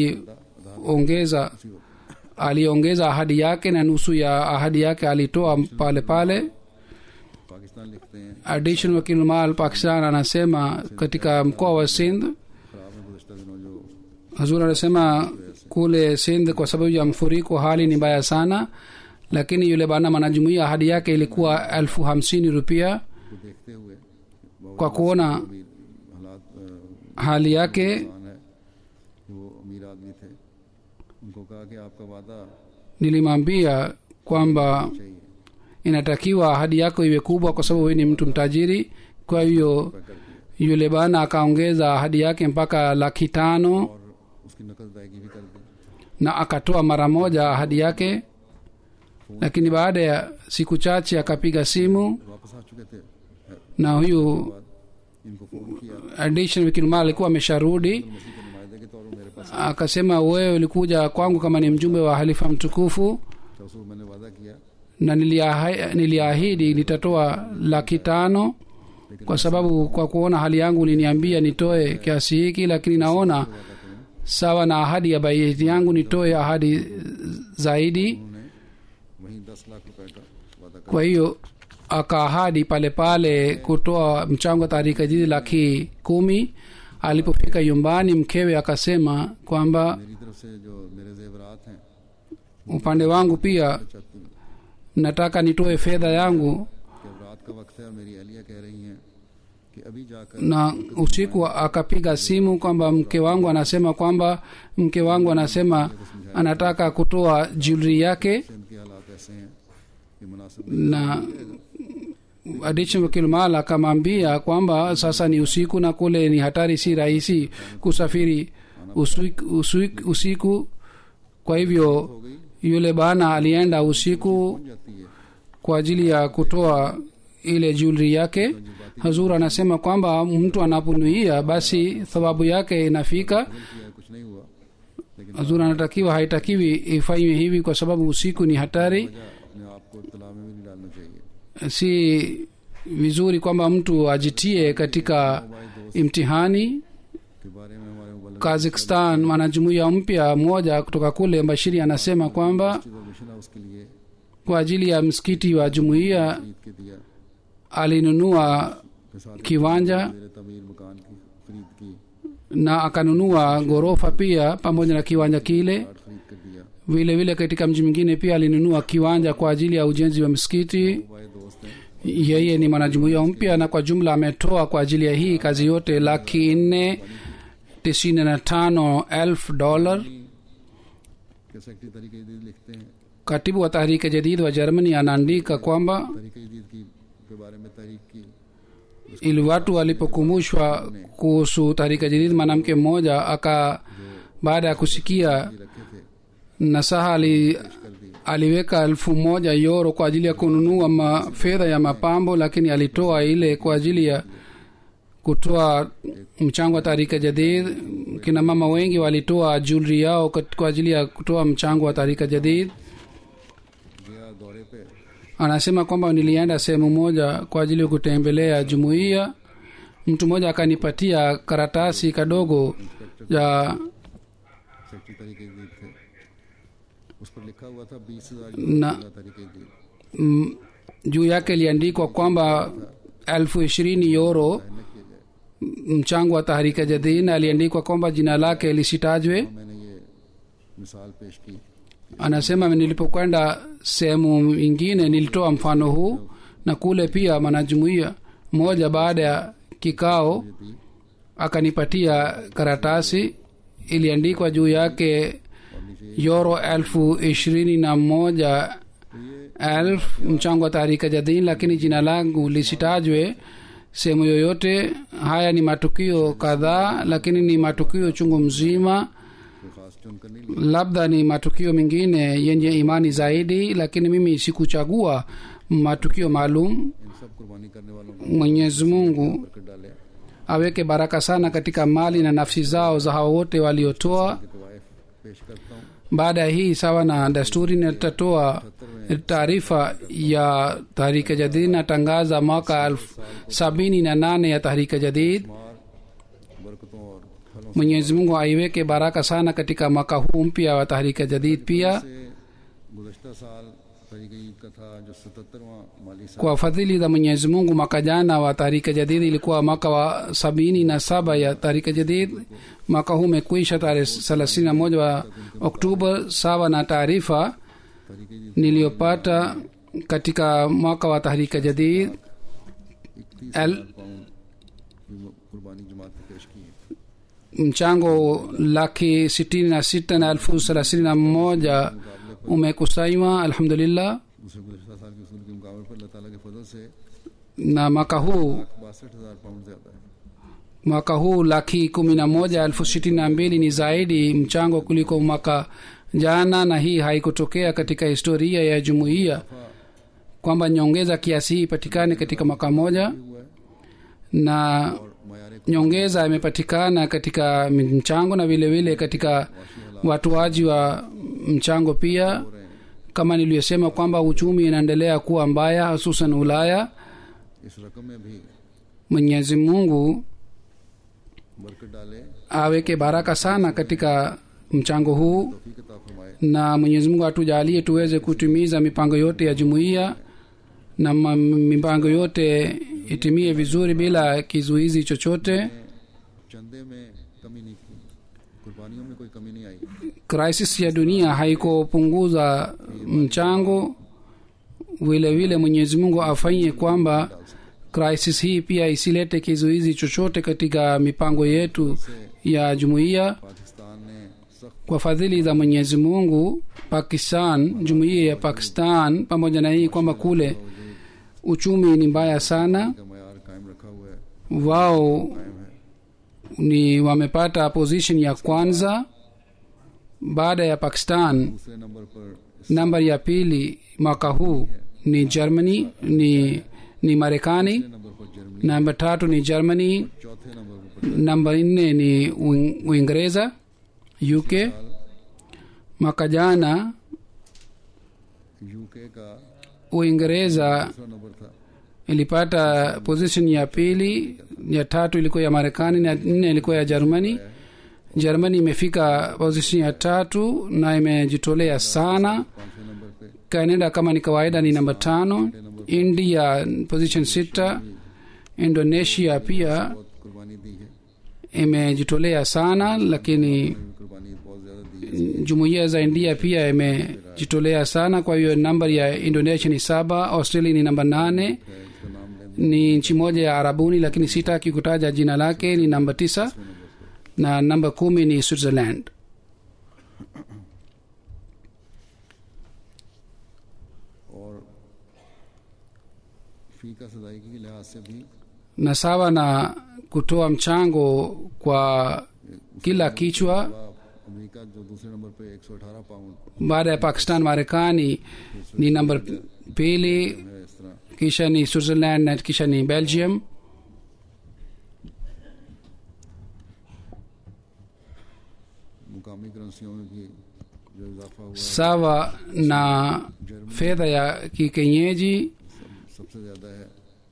aliongeza aliongeza ahadi yake na nusu ya ahadi yake alitoa pale pale Pakistan लिखते हैं addition wakil mal pakistan anasema katika mkoa wa sindh खराब है गुजशत दिनों जो hazur anasema kule sindh kwa sababu ya mfuriko hali ni mbaya sana lakini yule bana mwanajumuia ahadi yake ilikuwa elfu hamsini rupia को देखते हुए बहुत kwa kuona अमीर हालात अ, hali yake इंसान है कि वो अमीर आदमी थे उनको कहा कि आपका वादा nilimwambia kwamba चाहिए inatakiwa ahadi yako iwe kubwa kwa sababu wewe ni mtu mtajiri kwa hiyo कर दिया yule bana akaongeza ahadi yake mpaka laki tano और उसकी नकल अदायगी भी कर दी na akatoa mara moja ahadi yake lakini baada ya siku chache akapiga simu वापस आ चुके थे na huyu बाद इनको फोन किया addition wikilma alikuwa amesharudi मसीह के नुमाइंदे के तौर पर मेरे पास akasema wewe ulikuja kwangu kama ni mjumbe wa halifa mtukufu तो उसको मैंने वादा किया na niliahi- niliahidi nitatoa laki tano kwa sababu kwa kuona hali yangu uliniambia nitoe kiasi hiki lakini naona sawa na ahadi ya baiti yangu nitoe ahadi zaidi उन्होंने वहीं दस लाख रुपए का वादा कर kwa hiyo akaahadi pale pale kutoa mchango wa taharika jiji laki kumi alipofika nyumbani mkewe akasema kwamba मेरी तरफ से जो मेरे जेवरात हैं upande wangu pia चाहती हूँ nataka nitoe fedha yangu कि अब रात का वक्त है और मेरी अहलिया कह रही हैं कि अभी जाकर na usiku akapiga simu kwamba mke wangu anasema kwamba mke wangu anasema anataka kutoa jewelry yake Sindh के हालात ऐसे हैं कि मुनासिब na adichi wakilmal akamwambia kwamba sasa ni usiku na kule ni hatari si rahisi kusafiri usiku, usiku, usiku kwa hivyo हो गई yule bana alienda usiku जाती है kwa ajili ya kutoa ile jewelry yake hazur anasema kwamba mtu anaponuia basi thawabu yake inafika किया कुछ नहीं हुआ लेकिन hazur anatakiwa haitakiwi ifanywe hivi kwa sababu usiku ni hatari वजह अपने आप को तला में भी नहीं डालना चाहिए si vizuri kwamba mtu ajitie katika imtihani के बारे में हमारे मुबल्लिग kazakhstan mwanajumuiya mpya mmoja kutoka kule bashiri anasema kwamba और मिशन हाउस के लिए kwa ajili ya msikiti wa jumuiya खरीद के दिया alinunua के साथ kiwanja मेरे तमीर मकान की खरीद की na akanunua ghorofa pia pamoja na kiwanja kile card खरीद कर दिया vile vile katika mji mwingine pia alinunua kiwanja kwa ajili ya ujenzi wa msikiti हमारे दोस्त हैं yeye ni mwanajumuiya mpya na kwa jumla ametoa kwa ajili ya hii kazi yote laki nne tisini na tano elfu dolar के secretary तरीके जदीद लिखते हैं katibu wa tahrike jadid wa germany anaandika kwamba तरीके जदीद की के बारे में तहरीक की ili watu walipokumbushwa kuhusu tahrika jadid mwanamke mmoja aka baada ya kusikia रखे थे nasaha ali, कर दी aliweka elfu moja yoro kwa ajili ya kununua ma, fedha ya mapambo lakini alitoa ile kwa ajili ya kutoa mchango wa taharika jadid kina mama wengi walitoa jewelry yao kat- kwa ajili ya kutoa mchango wa taharika jadid गया दौरे पे anasema kwamba nilienda sehemu moja kwa ajili ya kutembelea jumuiya mtu mmoja akanipatia karatasi kadogo ya secretary तरीके जदीद थे उस पर लिखा हुआ था बीस हजार Na- तरीके जदीद mm, juu yake iliandikwa kwamba elfu ishirini yoro न किए गए mchango wa taharika jadid aliandikwa kwamba jina lake lisitajwe मैंने ये मिसाल पेश की anasema nilipokwenda sehemu ingine nilitoa mfano huu na kule pia mwanajumuiya mmoja baada ya kikao दी akanipatia karatasi iliandikwa juu yake और नीचे yoro elfu ishirini na moja तो ये elfu mchango wa taharika jadid lakini jina langu lisitajwe sehemu yoyote haya ni matukio kadhaa lakini ni matukio chungu mzima कोई खास चुनकर नहीं लिया labda ni matukio mengine yenye imani zaidi lakini mimi sikuchagua matukio maalum इन सब कुर्बानी करने वालों को mwenyezi mungu कर डाले aweke baraka sana katika mali na nafsi zao za hao wote waliotoa के तवायफ पेश करता हूँ baada ya hii sawa na desturi nitatoa taarifa ya tahrika jadid natangaza mwaka elfu sabini na nane ya tahrika jadid मार बरकतों और फलों mwenyezi mungu aiweke baraka sana katika mwaka huu mpya wa tahrika jadid pia से गुजशत साल तरीके ईद का था जो सतहत्तरवां माली साल kwa fadhili za mwenyezi mungu mwaka jana wa tahrika jadid ilikuwa mwaka wa sabini na saba ya tahrika jadid mwaka huu umekwisha tarehe thelathini na moja wa oktoba sawa na taarifa तरीके ईद niliyopata katika mwaka wa tahrika jadid इकतीस एल- हजार pound की कुर्बानी जमात ने पेश की है mchango laki sitini na sita na elfu thelathini na moja umekusanywa alhamdulillah दूसरे गुजशत साल के उसूल के मुकाबले पर अल्लाह ताला के फजल से na mwaka huu लाख बासठ हजार पाउंड ज्यादा है mwaka huu laki kumi na moja elfu sitini na mbili ni zaidi mchango kuliko mwaka jana na hii haikutokea katika historia ya jumuiya kwamba nyongeza kiasi hii ipatikane katika mwaka moja हुआ है na और मायारे nyongeza imepatikana katika mchango na vile vile katika watoaji wa mchango pia हो रहे हैं kama niliyosema kwamba uchumi inaendelea kuwa mbaya hususan ulaya इस रकम में भी mwenyezi mungu बरकत डाले aweke baraka sana katika mchango huu तौफीक अता फरमाए na mwenyezi mungu atujalie tuweze kutimiza mipango yote ya jumuiya na ma- mipango yote itimie vizuri bila kizuizi chochote चंदे में कमी नहीं की कुर्बानियों में कोई कमी नहीं आई crisis ya dunia haikupunguza mchango vile vile mwenyezi mungu afanye kwamba crisis hii pia isilete kizuizi chochote katika mipango yetu ya jumuiya Pakistan ने सख्त kwa fadhili za mwenyezi mungu pakistan jumuiya ya pakistan pamoja na hii kwamba kule uchumi ni mbaya sana का मैार कायम रखा हुआ है wao कायम है ni wamepata position ya kwanza baada ya pakistan दूसरे नंबर पर nambari ya pili mwaka huu ni germany ni ni marekani number पर Germany namba tatu ni germany चौथे नंबर पर namba nne ni Uin- uingereza uk mwaka jana UK का uingereza दूसरा number था ilipata position ya pili ya tatu ilikuwa ya marekani na nne ilikuwa ya germany germany imefika position ya tatu na imejitolea sana पांचवें number पे canada kama ni kawaida ni namba tano india position sita indonesia pia बहुत कुर्बानी दी है imejitolea sana lakini कुर्बानी बहुत ज्यादा दी है jumuiya za india pia imejitolea sana kwa hiyo nambari ya indonesia ni saba australia ni namba nane इसका नाम लें ni nchi moja ya arabuni lakini sitaki kutaja jina lake ni namba tisa na namba kumi ni switzerland और फी का सदायगी के लिहाज से भी na sawa na kutoa mchango kwa kila kichwa अलावा अमेरिका जो दूसरे नंबर पे 118 pound baada ya pakistan marekani ni namba pili है इस तरह kisha ni switzerland na kisha ni belgium मुकामी करेंसियों में भी जो इजाफा हुआ है, sawa na fedha ya kikenyeji सब- सबसे ज्यादा है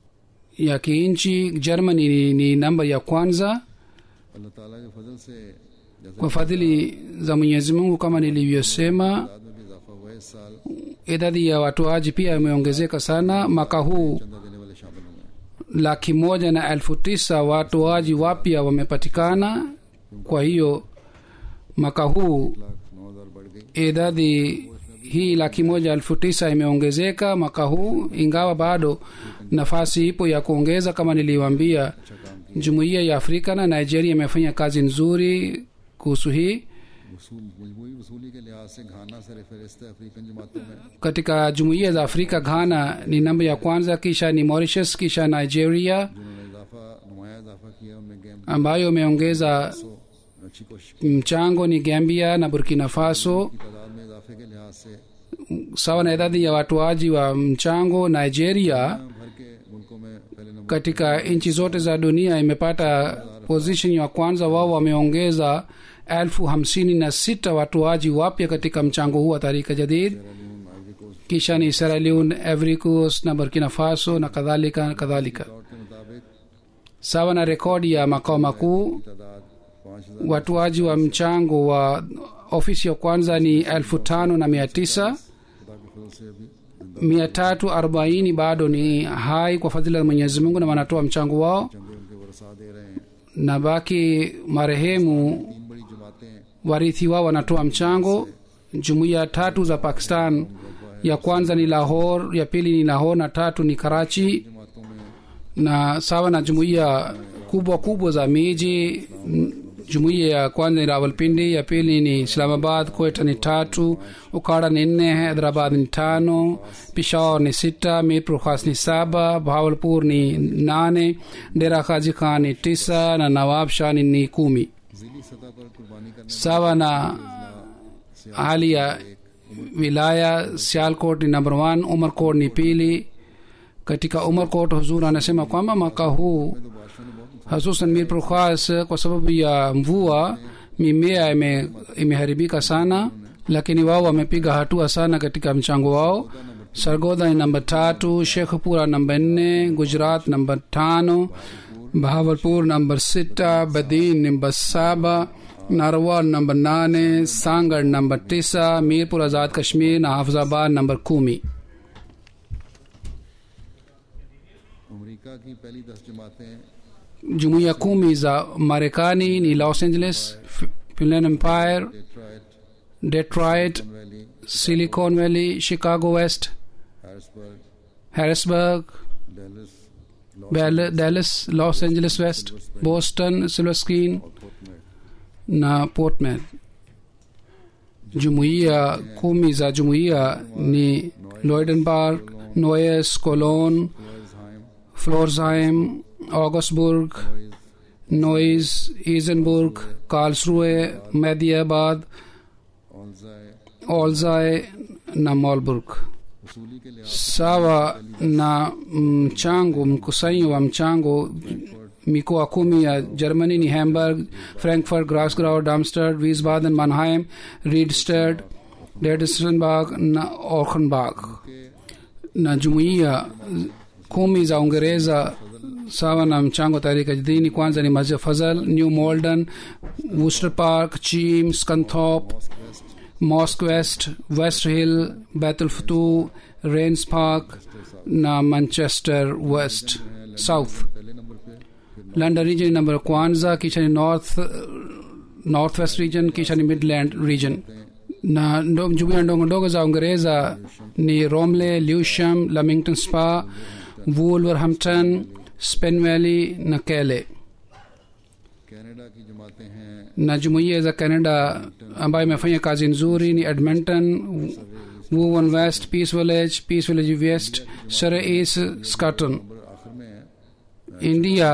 ya kiinchi germany ni, ni namba ya kwanza अल्लाह ताला के फजल से जैसे kwa fadhili za mwenyezi mungu kama nilivyosema तादाद में भी इजाफा हुआ है इस साल idadi ya watoaji pia imeongezeka sana mwaka huu चंदा देने वाले शामिल हुए हैं laki moja na elfu tisa watoaji wapya wamepatikana kwa hiyo mwaka huu lakh नौ हजार बढ़ गई idadi hii laki moja elfu tisa imeongezeka mwaka huu ingawa bado nafasi ipo ya kuongeza kama niliwambia jumuiya ya afrika na nigeria imefanya kazi nzuri kuhusu hii वसूल मजमूई वसूली के लिहाज से घाना सर फहरिस्त है अफ्रीकन जमातों में katika jumuiya za afrika ghana ni namba ya kwanza kisha ni mauritius kisha nigeria जिन्होंने इजाफा नुमाया इजाफा किया उनमें गेम ambayo imeongeza सो अच्छी कोशिश की mchango ni gambia na burkina faso तादाद में इजाफे के लिहाज से sawa na idadi ya watoaji wa mchango nigeria भर के मुल्कों में पहले number katika nchi zote za dunia imepata position ya kwanza wao wameongeza elfu hamsini na sita watoaji wapya katika mchango huu wa tarika jadid Sierra Leone Ivory Coast kisha ni Sierra Leone, Ivory Coast na burkina faso na kadhalika na kadhalika record के मुताबिक sawa na rekodi ya makao makuu तादाद पाँच हजार watoaji wa mchango wa ofisi ya kwanza ni elfu tano na mia tisa खुदा के फजल से अभी mia tatu arobaini bado ni hai kwa fadhila ya mwenyezi mungu na wanatoa mchango wao चंदे उनके वरसा दे रहे हैं na baki marehemu तीन बड़ी जमातें warithi wao wanatoa mchango jumuiya tatu za pakistan ya kwanza ni lahor ya pili ni lahor na tatu ni karachi जमातों में na sawa na jumuiya kubwa kubwa za miji m- jumuiya ya kwanza ni rawalpindi ya pili ni islamabad kweta ni tatu ukara ni nne hyderabad ni tano peshawar ni sita mirpur khas ni saba bahawalpur ni nane dera khaji khan ni tisa na nawab shah ni, ni kumi जिली सतह पर कुर्बानी करने sawa na hali ya wilaya sialkot ni number one umarkot ni pili katika umarkot huzur anasema kwamba mwaka huu तो बादशाह ने बहुत hususan mirpur khas kwa sababu ya mvua mimea ime, imeharibika sana lakini wao wamepiga hatua sana katika mchango wao sargodha ni namba tatu shekhpura namba nne gujarat namba tano bahawalpur namba sita badin namba saba narwal namba nane sangar namba tisa mirpur azad kashmir na hafizabad namba kumi America की पहली दस जमातें jumuiya kumi za marekani ni los angeles F- finland empire Detroit detroit valley silicon valley chicago west Harrisburg harrisburg Dallas Bell- dallas los angeles west boston silver screen और फोर्टमेट na portman jumuiya kumi za jumuiya ni loidenburg noyes cologne फ्लोरहाइम florsheim augustburg noyes isenburg karlsruhe mediabad ऑल्जाए olzai na malburg वसूली के लिहाज sawa na mchango mkusanyo wa mchango mikoa kumi ya germany ni hamburg frankfurt grasgrau darmstadt wiesbaden mannheim riedstadt Ledenburg na Offenbach na jumuiya kumi za uingereza sawa na mchango tarika jidini kwanza ni masjid fazal new malden worcester park chim scunthorpe mosque west west hill bethel futu rains park na manchester west south पहले number पे फिर london region ni number kwanza kisha ni north north west region kisha ni midland region na ndo- jumuiya ndogo ndogo za uingereza ni romley lewisham lamington spa wolverhampton spen valley na kele Canada की जमातें हैं na jumuiya za canada ambayo imefanya kazi nzuri ni edmonton woven west peace village peace village west surrey east scotton number आखिर में है india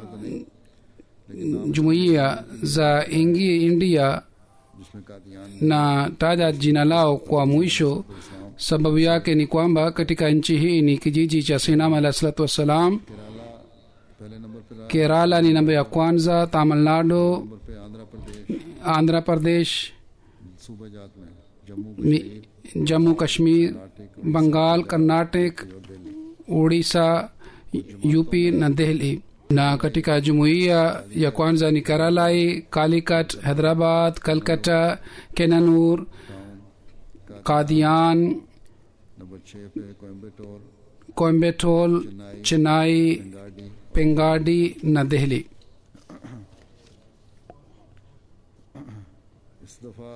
jumuiya za ingi india जिसमें Kadian na taja jina lao kwa mwisho sababu yake ni kwamba katika nchi hii ni kijiji cha sinam alah salatu wassalam Kerala पहले number पे रहा kerala ni namba ya kwanza tamil nadu number पे Andhra Pradesh andhra pradesh सूबे जात में Jammu mi- jammu kashmir bengal karnatic odisha up na delhi na katika jumuiya ya kwanza ni karalai kalikat hyderabad kalkata kenanur kadian number छः पे Coimbatore coimbatore chennai गाड़ी pengadi na delhi इस दफ़ा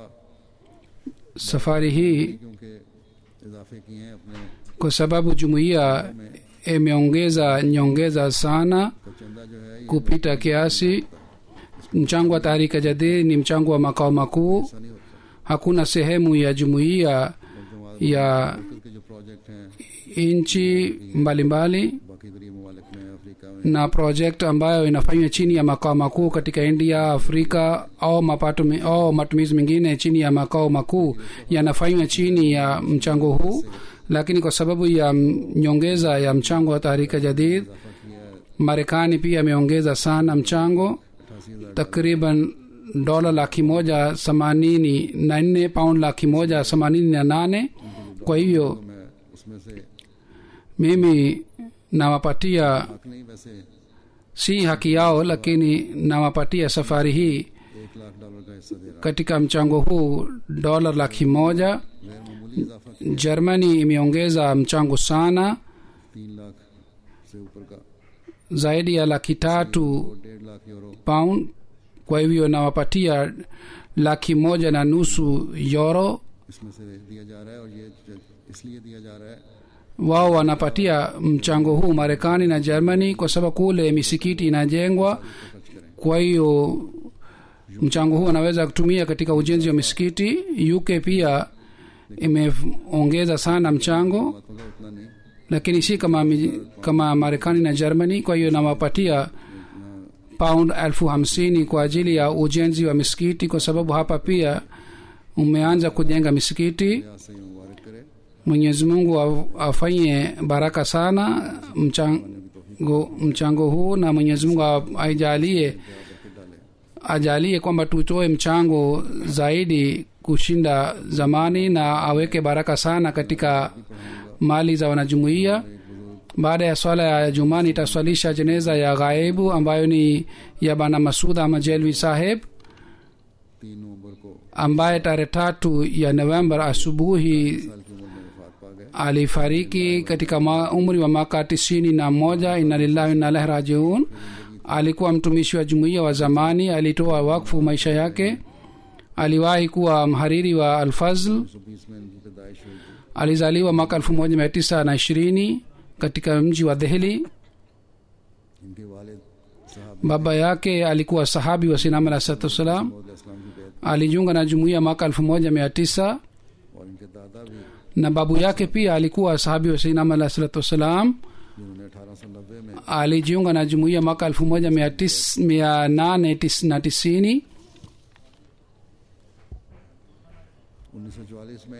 safari hii क्योंकि इजाफे किए हैं अपने kwa sababu jumuiya imeongeza nyongeza sana का चंदा जो है ये kupita kiasi mchango wa taharika jadid ni mchango wa makao makuu ऐसा नहीं होता hakuna sehemu ya jumuiya और जमात ya के जो प्रोजेक्ट हैं nchi mbalimbali बाकी दरिया ममालिक में अफ्रीका में na project ambayo inafanywa chini ya makao makuu katika india afrika au mapato mi- au matumizi mengine chini ya makao makuu yanafanywa chini ya mchango huu lakini kwa sababu ya m- nyongeza ya mchango wa taharika jadid इजाफा किया है marekani pia ameongeza sana mchango अठासी हज़ार takriban dola laki moja themanini na nne paund laki moja themanini na nane kwa hivyo मैं उसमें से mimi nawapatia हक नहीं वैसे si haki yao lakini nawapatia safari hii एक लाख डॉलर का हिस्सा दे रहा katika mchango huu dola laki moja है गैर मामूली इजाफा किया germany imeongeza mchango sana तीन लाख से ऊपर का zaidi ya laki tatu और डेढ़ lakh euro pound kwa hivyo nawapatia laki moja na nusu euro इसमें से दिया जा रहा है और ये ज- इसलिए दिया जा रहा है wao wanapatia mchango huu marekani na germany kwa sababu kule misikiti inajengwa खर्च करें kwa hiyo mchango huu wanaweza kutumia katika ujenzi wa misikiti uk pia imeongeza sana mchango बातों का उतना नहीं lakini si kama, mi- kama marekani na germany kwa hiyo nawapatia pound elfu hamsini kwa ajili ya ujenzi wa misikiti kwa sababu hapa pia umeanza kujenga misikiti यहाँ से मुबारक करे mwenyezi mungu af- afanye baraka sana mchango, mchango huu na mwenyezi mungu a- aijalie बरकत डाले ajalie kwamba tutoe mchango zaidi kushinda zamani na aweke baraka sana katika mali za wanajumuiya baada ya swala ya jumaa nitaswalisha jeneza ya ghaibu ambayo ni ya bana masud ahmad jelwi saheb तीन नवंबर को ambaye tarehe tatu ya novemba asubuhi साल की उम्र में वफात पा गए alifariki katika ma, umri wa mwaka tisini na moja ina lillahi wa inna ilaihi rajiun alikuwa mtumishi wa jumuiya wa zamani alitoa wakfu maisha yake aliwahi kuwa mhariri wa alfazl सौ बीस में इनकी पैदाइश हुई थी alizaliwa mwaka elfu moja mia tisa na ishirini katika mji wa dhehli इनके वालिद साहब baba yake alikuwa sahabi wa sinam alah salatu wassalam मौद इस्लाम की बैत alijiunga na jumuiya mwaka elfu moja mia tisa और इनके दादा भी na babu yake pia alikuwa sahabi wa sinam alah salatu wassalam जिन्होंने अठारह सौ नब्बे में alijiunga na jumuiya mwaka elfu moja mia tis- mia nane tis- na tisini उन्नीस सौ चौवालीस में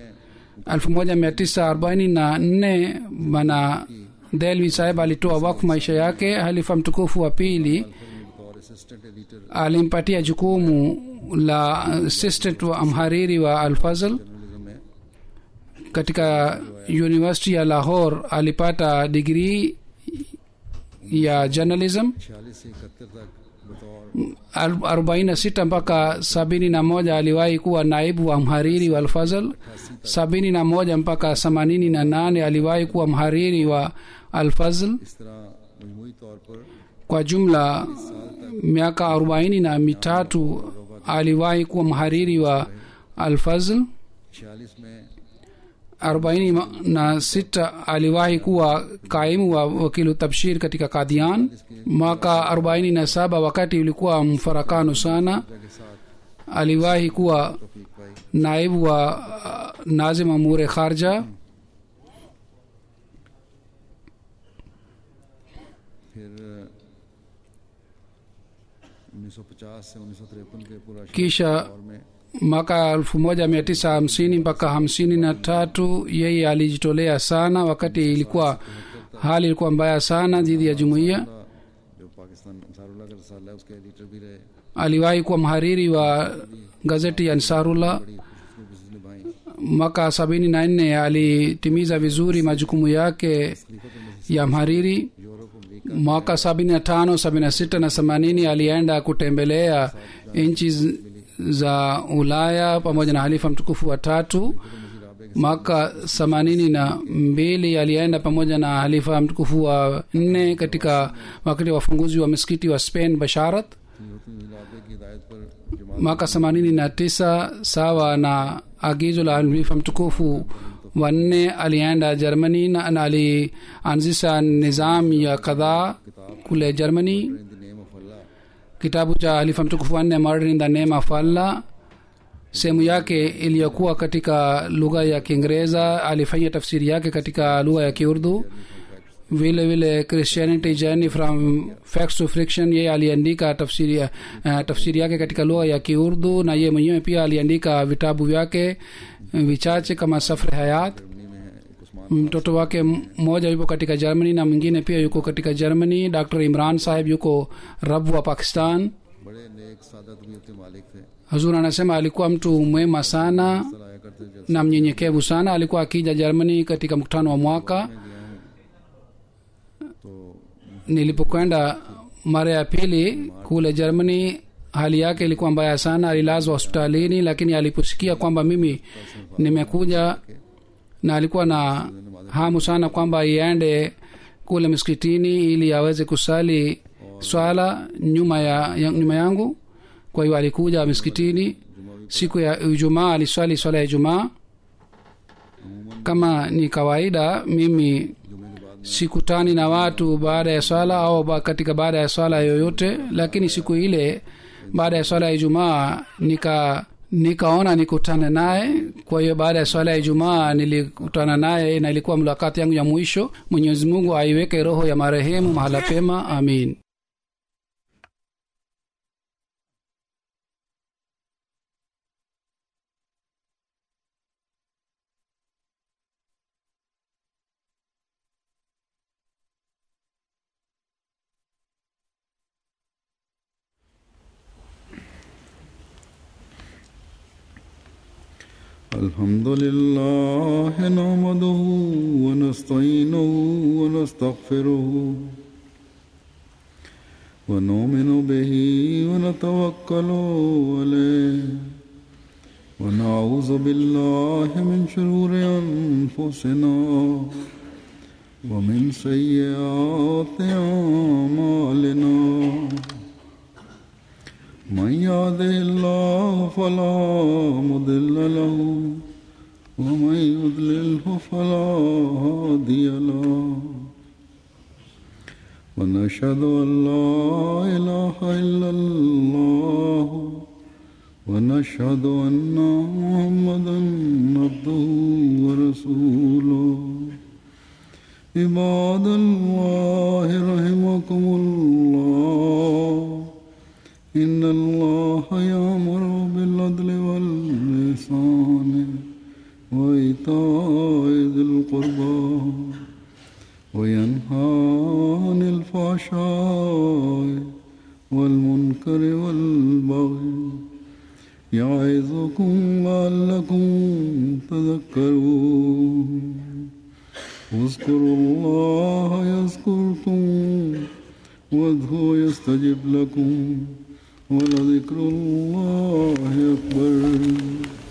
1944 bana delvi saheb alitoa wakfu maisha yake halifa mtukufu wa pili बतौर assistant editor alimpatia jukumu la assistant wa mhariri wa alfazl journalism में katika university ya lahore alipata digrii ya journalism छियालीस से इकहत्तर तक बतौर Al- 46 mpaka 71 aliwahi kuwa naibu wa mhariri wa alfazl 71 mpaka 88 aliwahi kuwa mhariri wa alfazl इस तरह मजमूई तौर पर kwa jumla miaka arobaini na mitatu aliwahi kuwa mhariri wa alfazl छियालीस में arobaini ma- na sita aliwahi kuwa kaimu wa wakilu tabshir katika kadian mwaka arobaini na saba wakati ulikuwa mfarakano sana के साथ aliwahi kuwa तौफीक पाई naibu wa uh, nazim amure kharja फिर उन्नीस सौ पचास से उन्नीस सौ तिरपन के पूरा kisha दौर में mwaka elfu moja mia tisa hamsini mpaka hamsini na tatu yeye alijitolea sana wakati ilikuwa hali ilikuwa mbaya sana dhidi ya jumuiya जो पाकिस्तान अंसारुल्लाह का रसाला है उसके एडिटर भी रहे aliwahi kuwa mhariri wa gazeti ya ansarullah बड़ी खुशखबरी निभाई mwaka sabini na nne alitimiza vizuri majukumu yake ya mhariri Europe America mwaka sabini na tano sabini na sita na themanini alienda kutembelea nchi z- za ulaya pamoja na halifa mtukufu wa tatu mwaka themanini na mbili alienda pamoja na halifa mtukufu wa nne katika wakati wa ufunguzi wa msikiti wa spain basharat इलाके की हिदायत पर जमात mwaka themanini na tisa sawa na agizo la halifa mtukufu wanne alienda germany na, na alianzisha nizam ya kadhaa kule germany in the name of अल्लाह kitabu cha halifa mtukufu wanne murder in the name of allah sehemu yake iliyokuwa katika lugha ya kiingereza alifanya tafsiri yake katika lugha ya kiurdu vile vile christianity journey from facts to friction yeye aliandika tafsiri, uh, tafsiri yake katika lugha ya kiurdu na yeye mwenyewe pia aliandika vitabu vyake uh, vichache kama safre hayat Germany में है एक Usman mtoto wake mmoja yupo katika germany na mwingine pia yuko katika germany dr imran saheb yuko rabu wa pakistan बड़े नेक सादा तबीयत के मालिक थे hazur anasema alikuwa mtu mwema sana अक्सर आया करते जब na mnyenyekevu sana alikuwa akija germany katika mkutano wa mwaka मैं गया हूँ तो nilipokwenda mara ya pili kule germany hali yake ilikuwa mbaya sana alilazwa hospitalini lakini aliposikia kwamba mimi nimekuja na alikuwa na hamu sana kwamba iende kule msikitini ili aweze kusali swala nyuma ya, ya nyuma yangu kwa hiyo alikuja miskitini siku ya ijumaa aliswali swala ya ijumaa kama ni kawaida mimi sikutani na watu baada ya swala au ba- katika baada ya swala yoyote lakini siku ile baada ya swala ya ijumaa nika nikaona nikutane naye kwa hiyo baada ya swala ya ijumaa nilikutana naye na ilikuwa mulakati yangu ya mwisho mwenyezi mungu aiweke roho ya marehemu mahala pema amin الحمد لله نحمده ونستعينه ونستغفره ونؤمن به ونتوكل عليه ونعوذ بالله من شرور أنفسنا ومن سيئات أعمالنا من يهده الله فلا مضل له ومن يضلله فلا هادي له ونشهد أن لا إله إلا الله ونشهد أن محمدا عبده ورسوله عباد الله رحمكم الله إن الله يأمر بالعدل واللسان وإيتاء ذي القربى وينهى عن الفحشاء والمنكر والبغي يعظكم لعلكم تذكرون اذكروا الله يذكركم وادعوه يستجب لكم ولذكر الله أكبر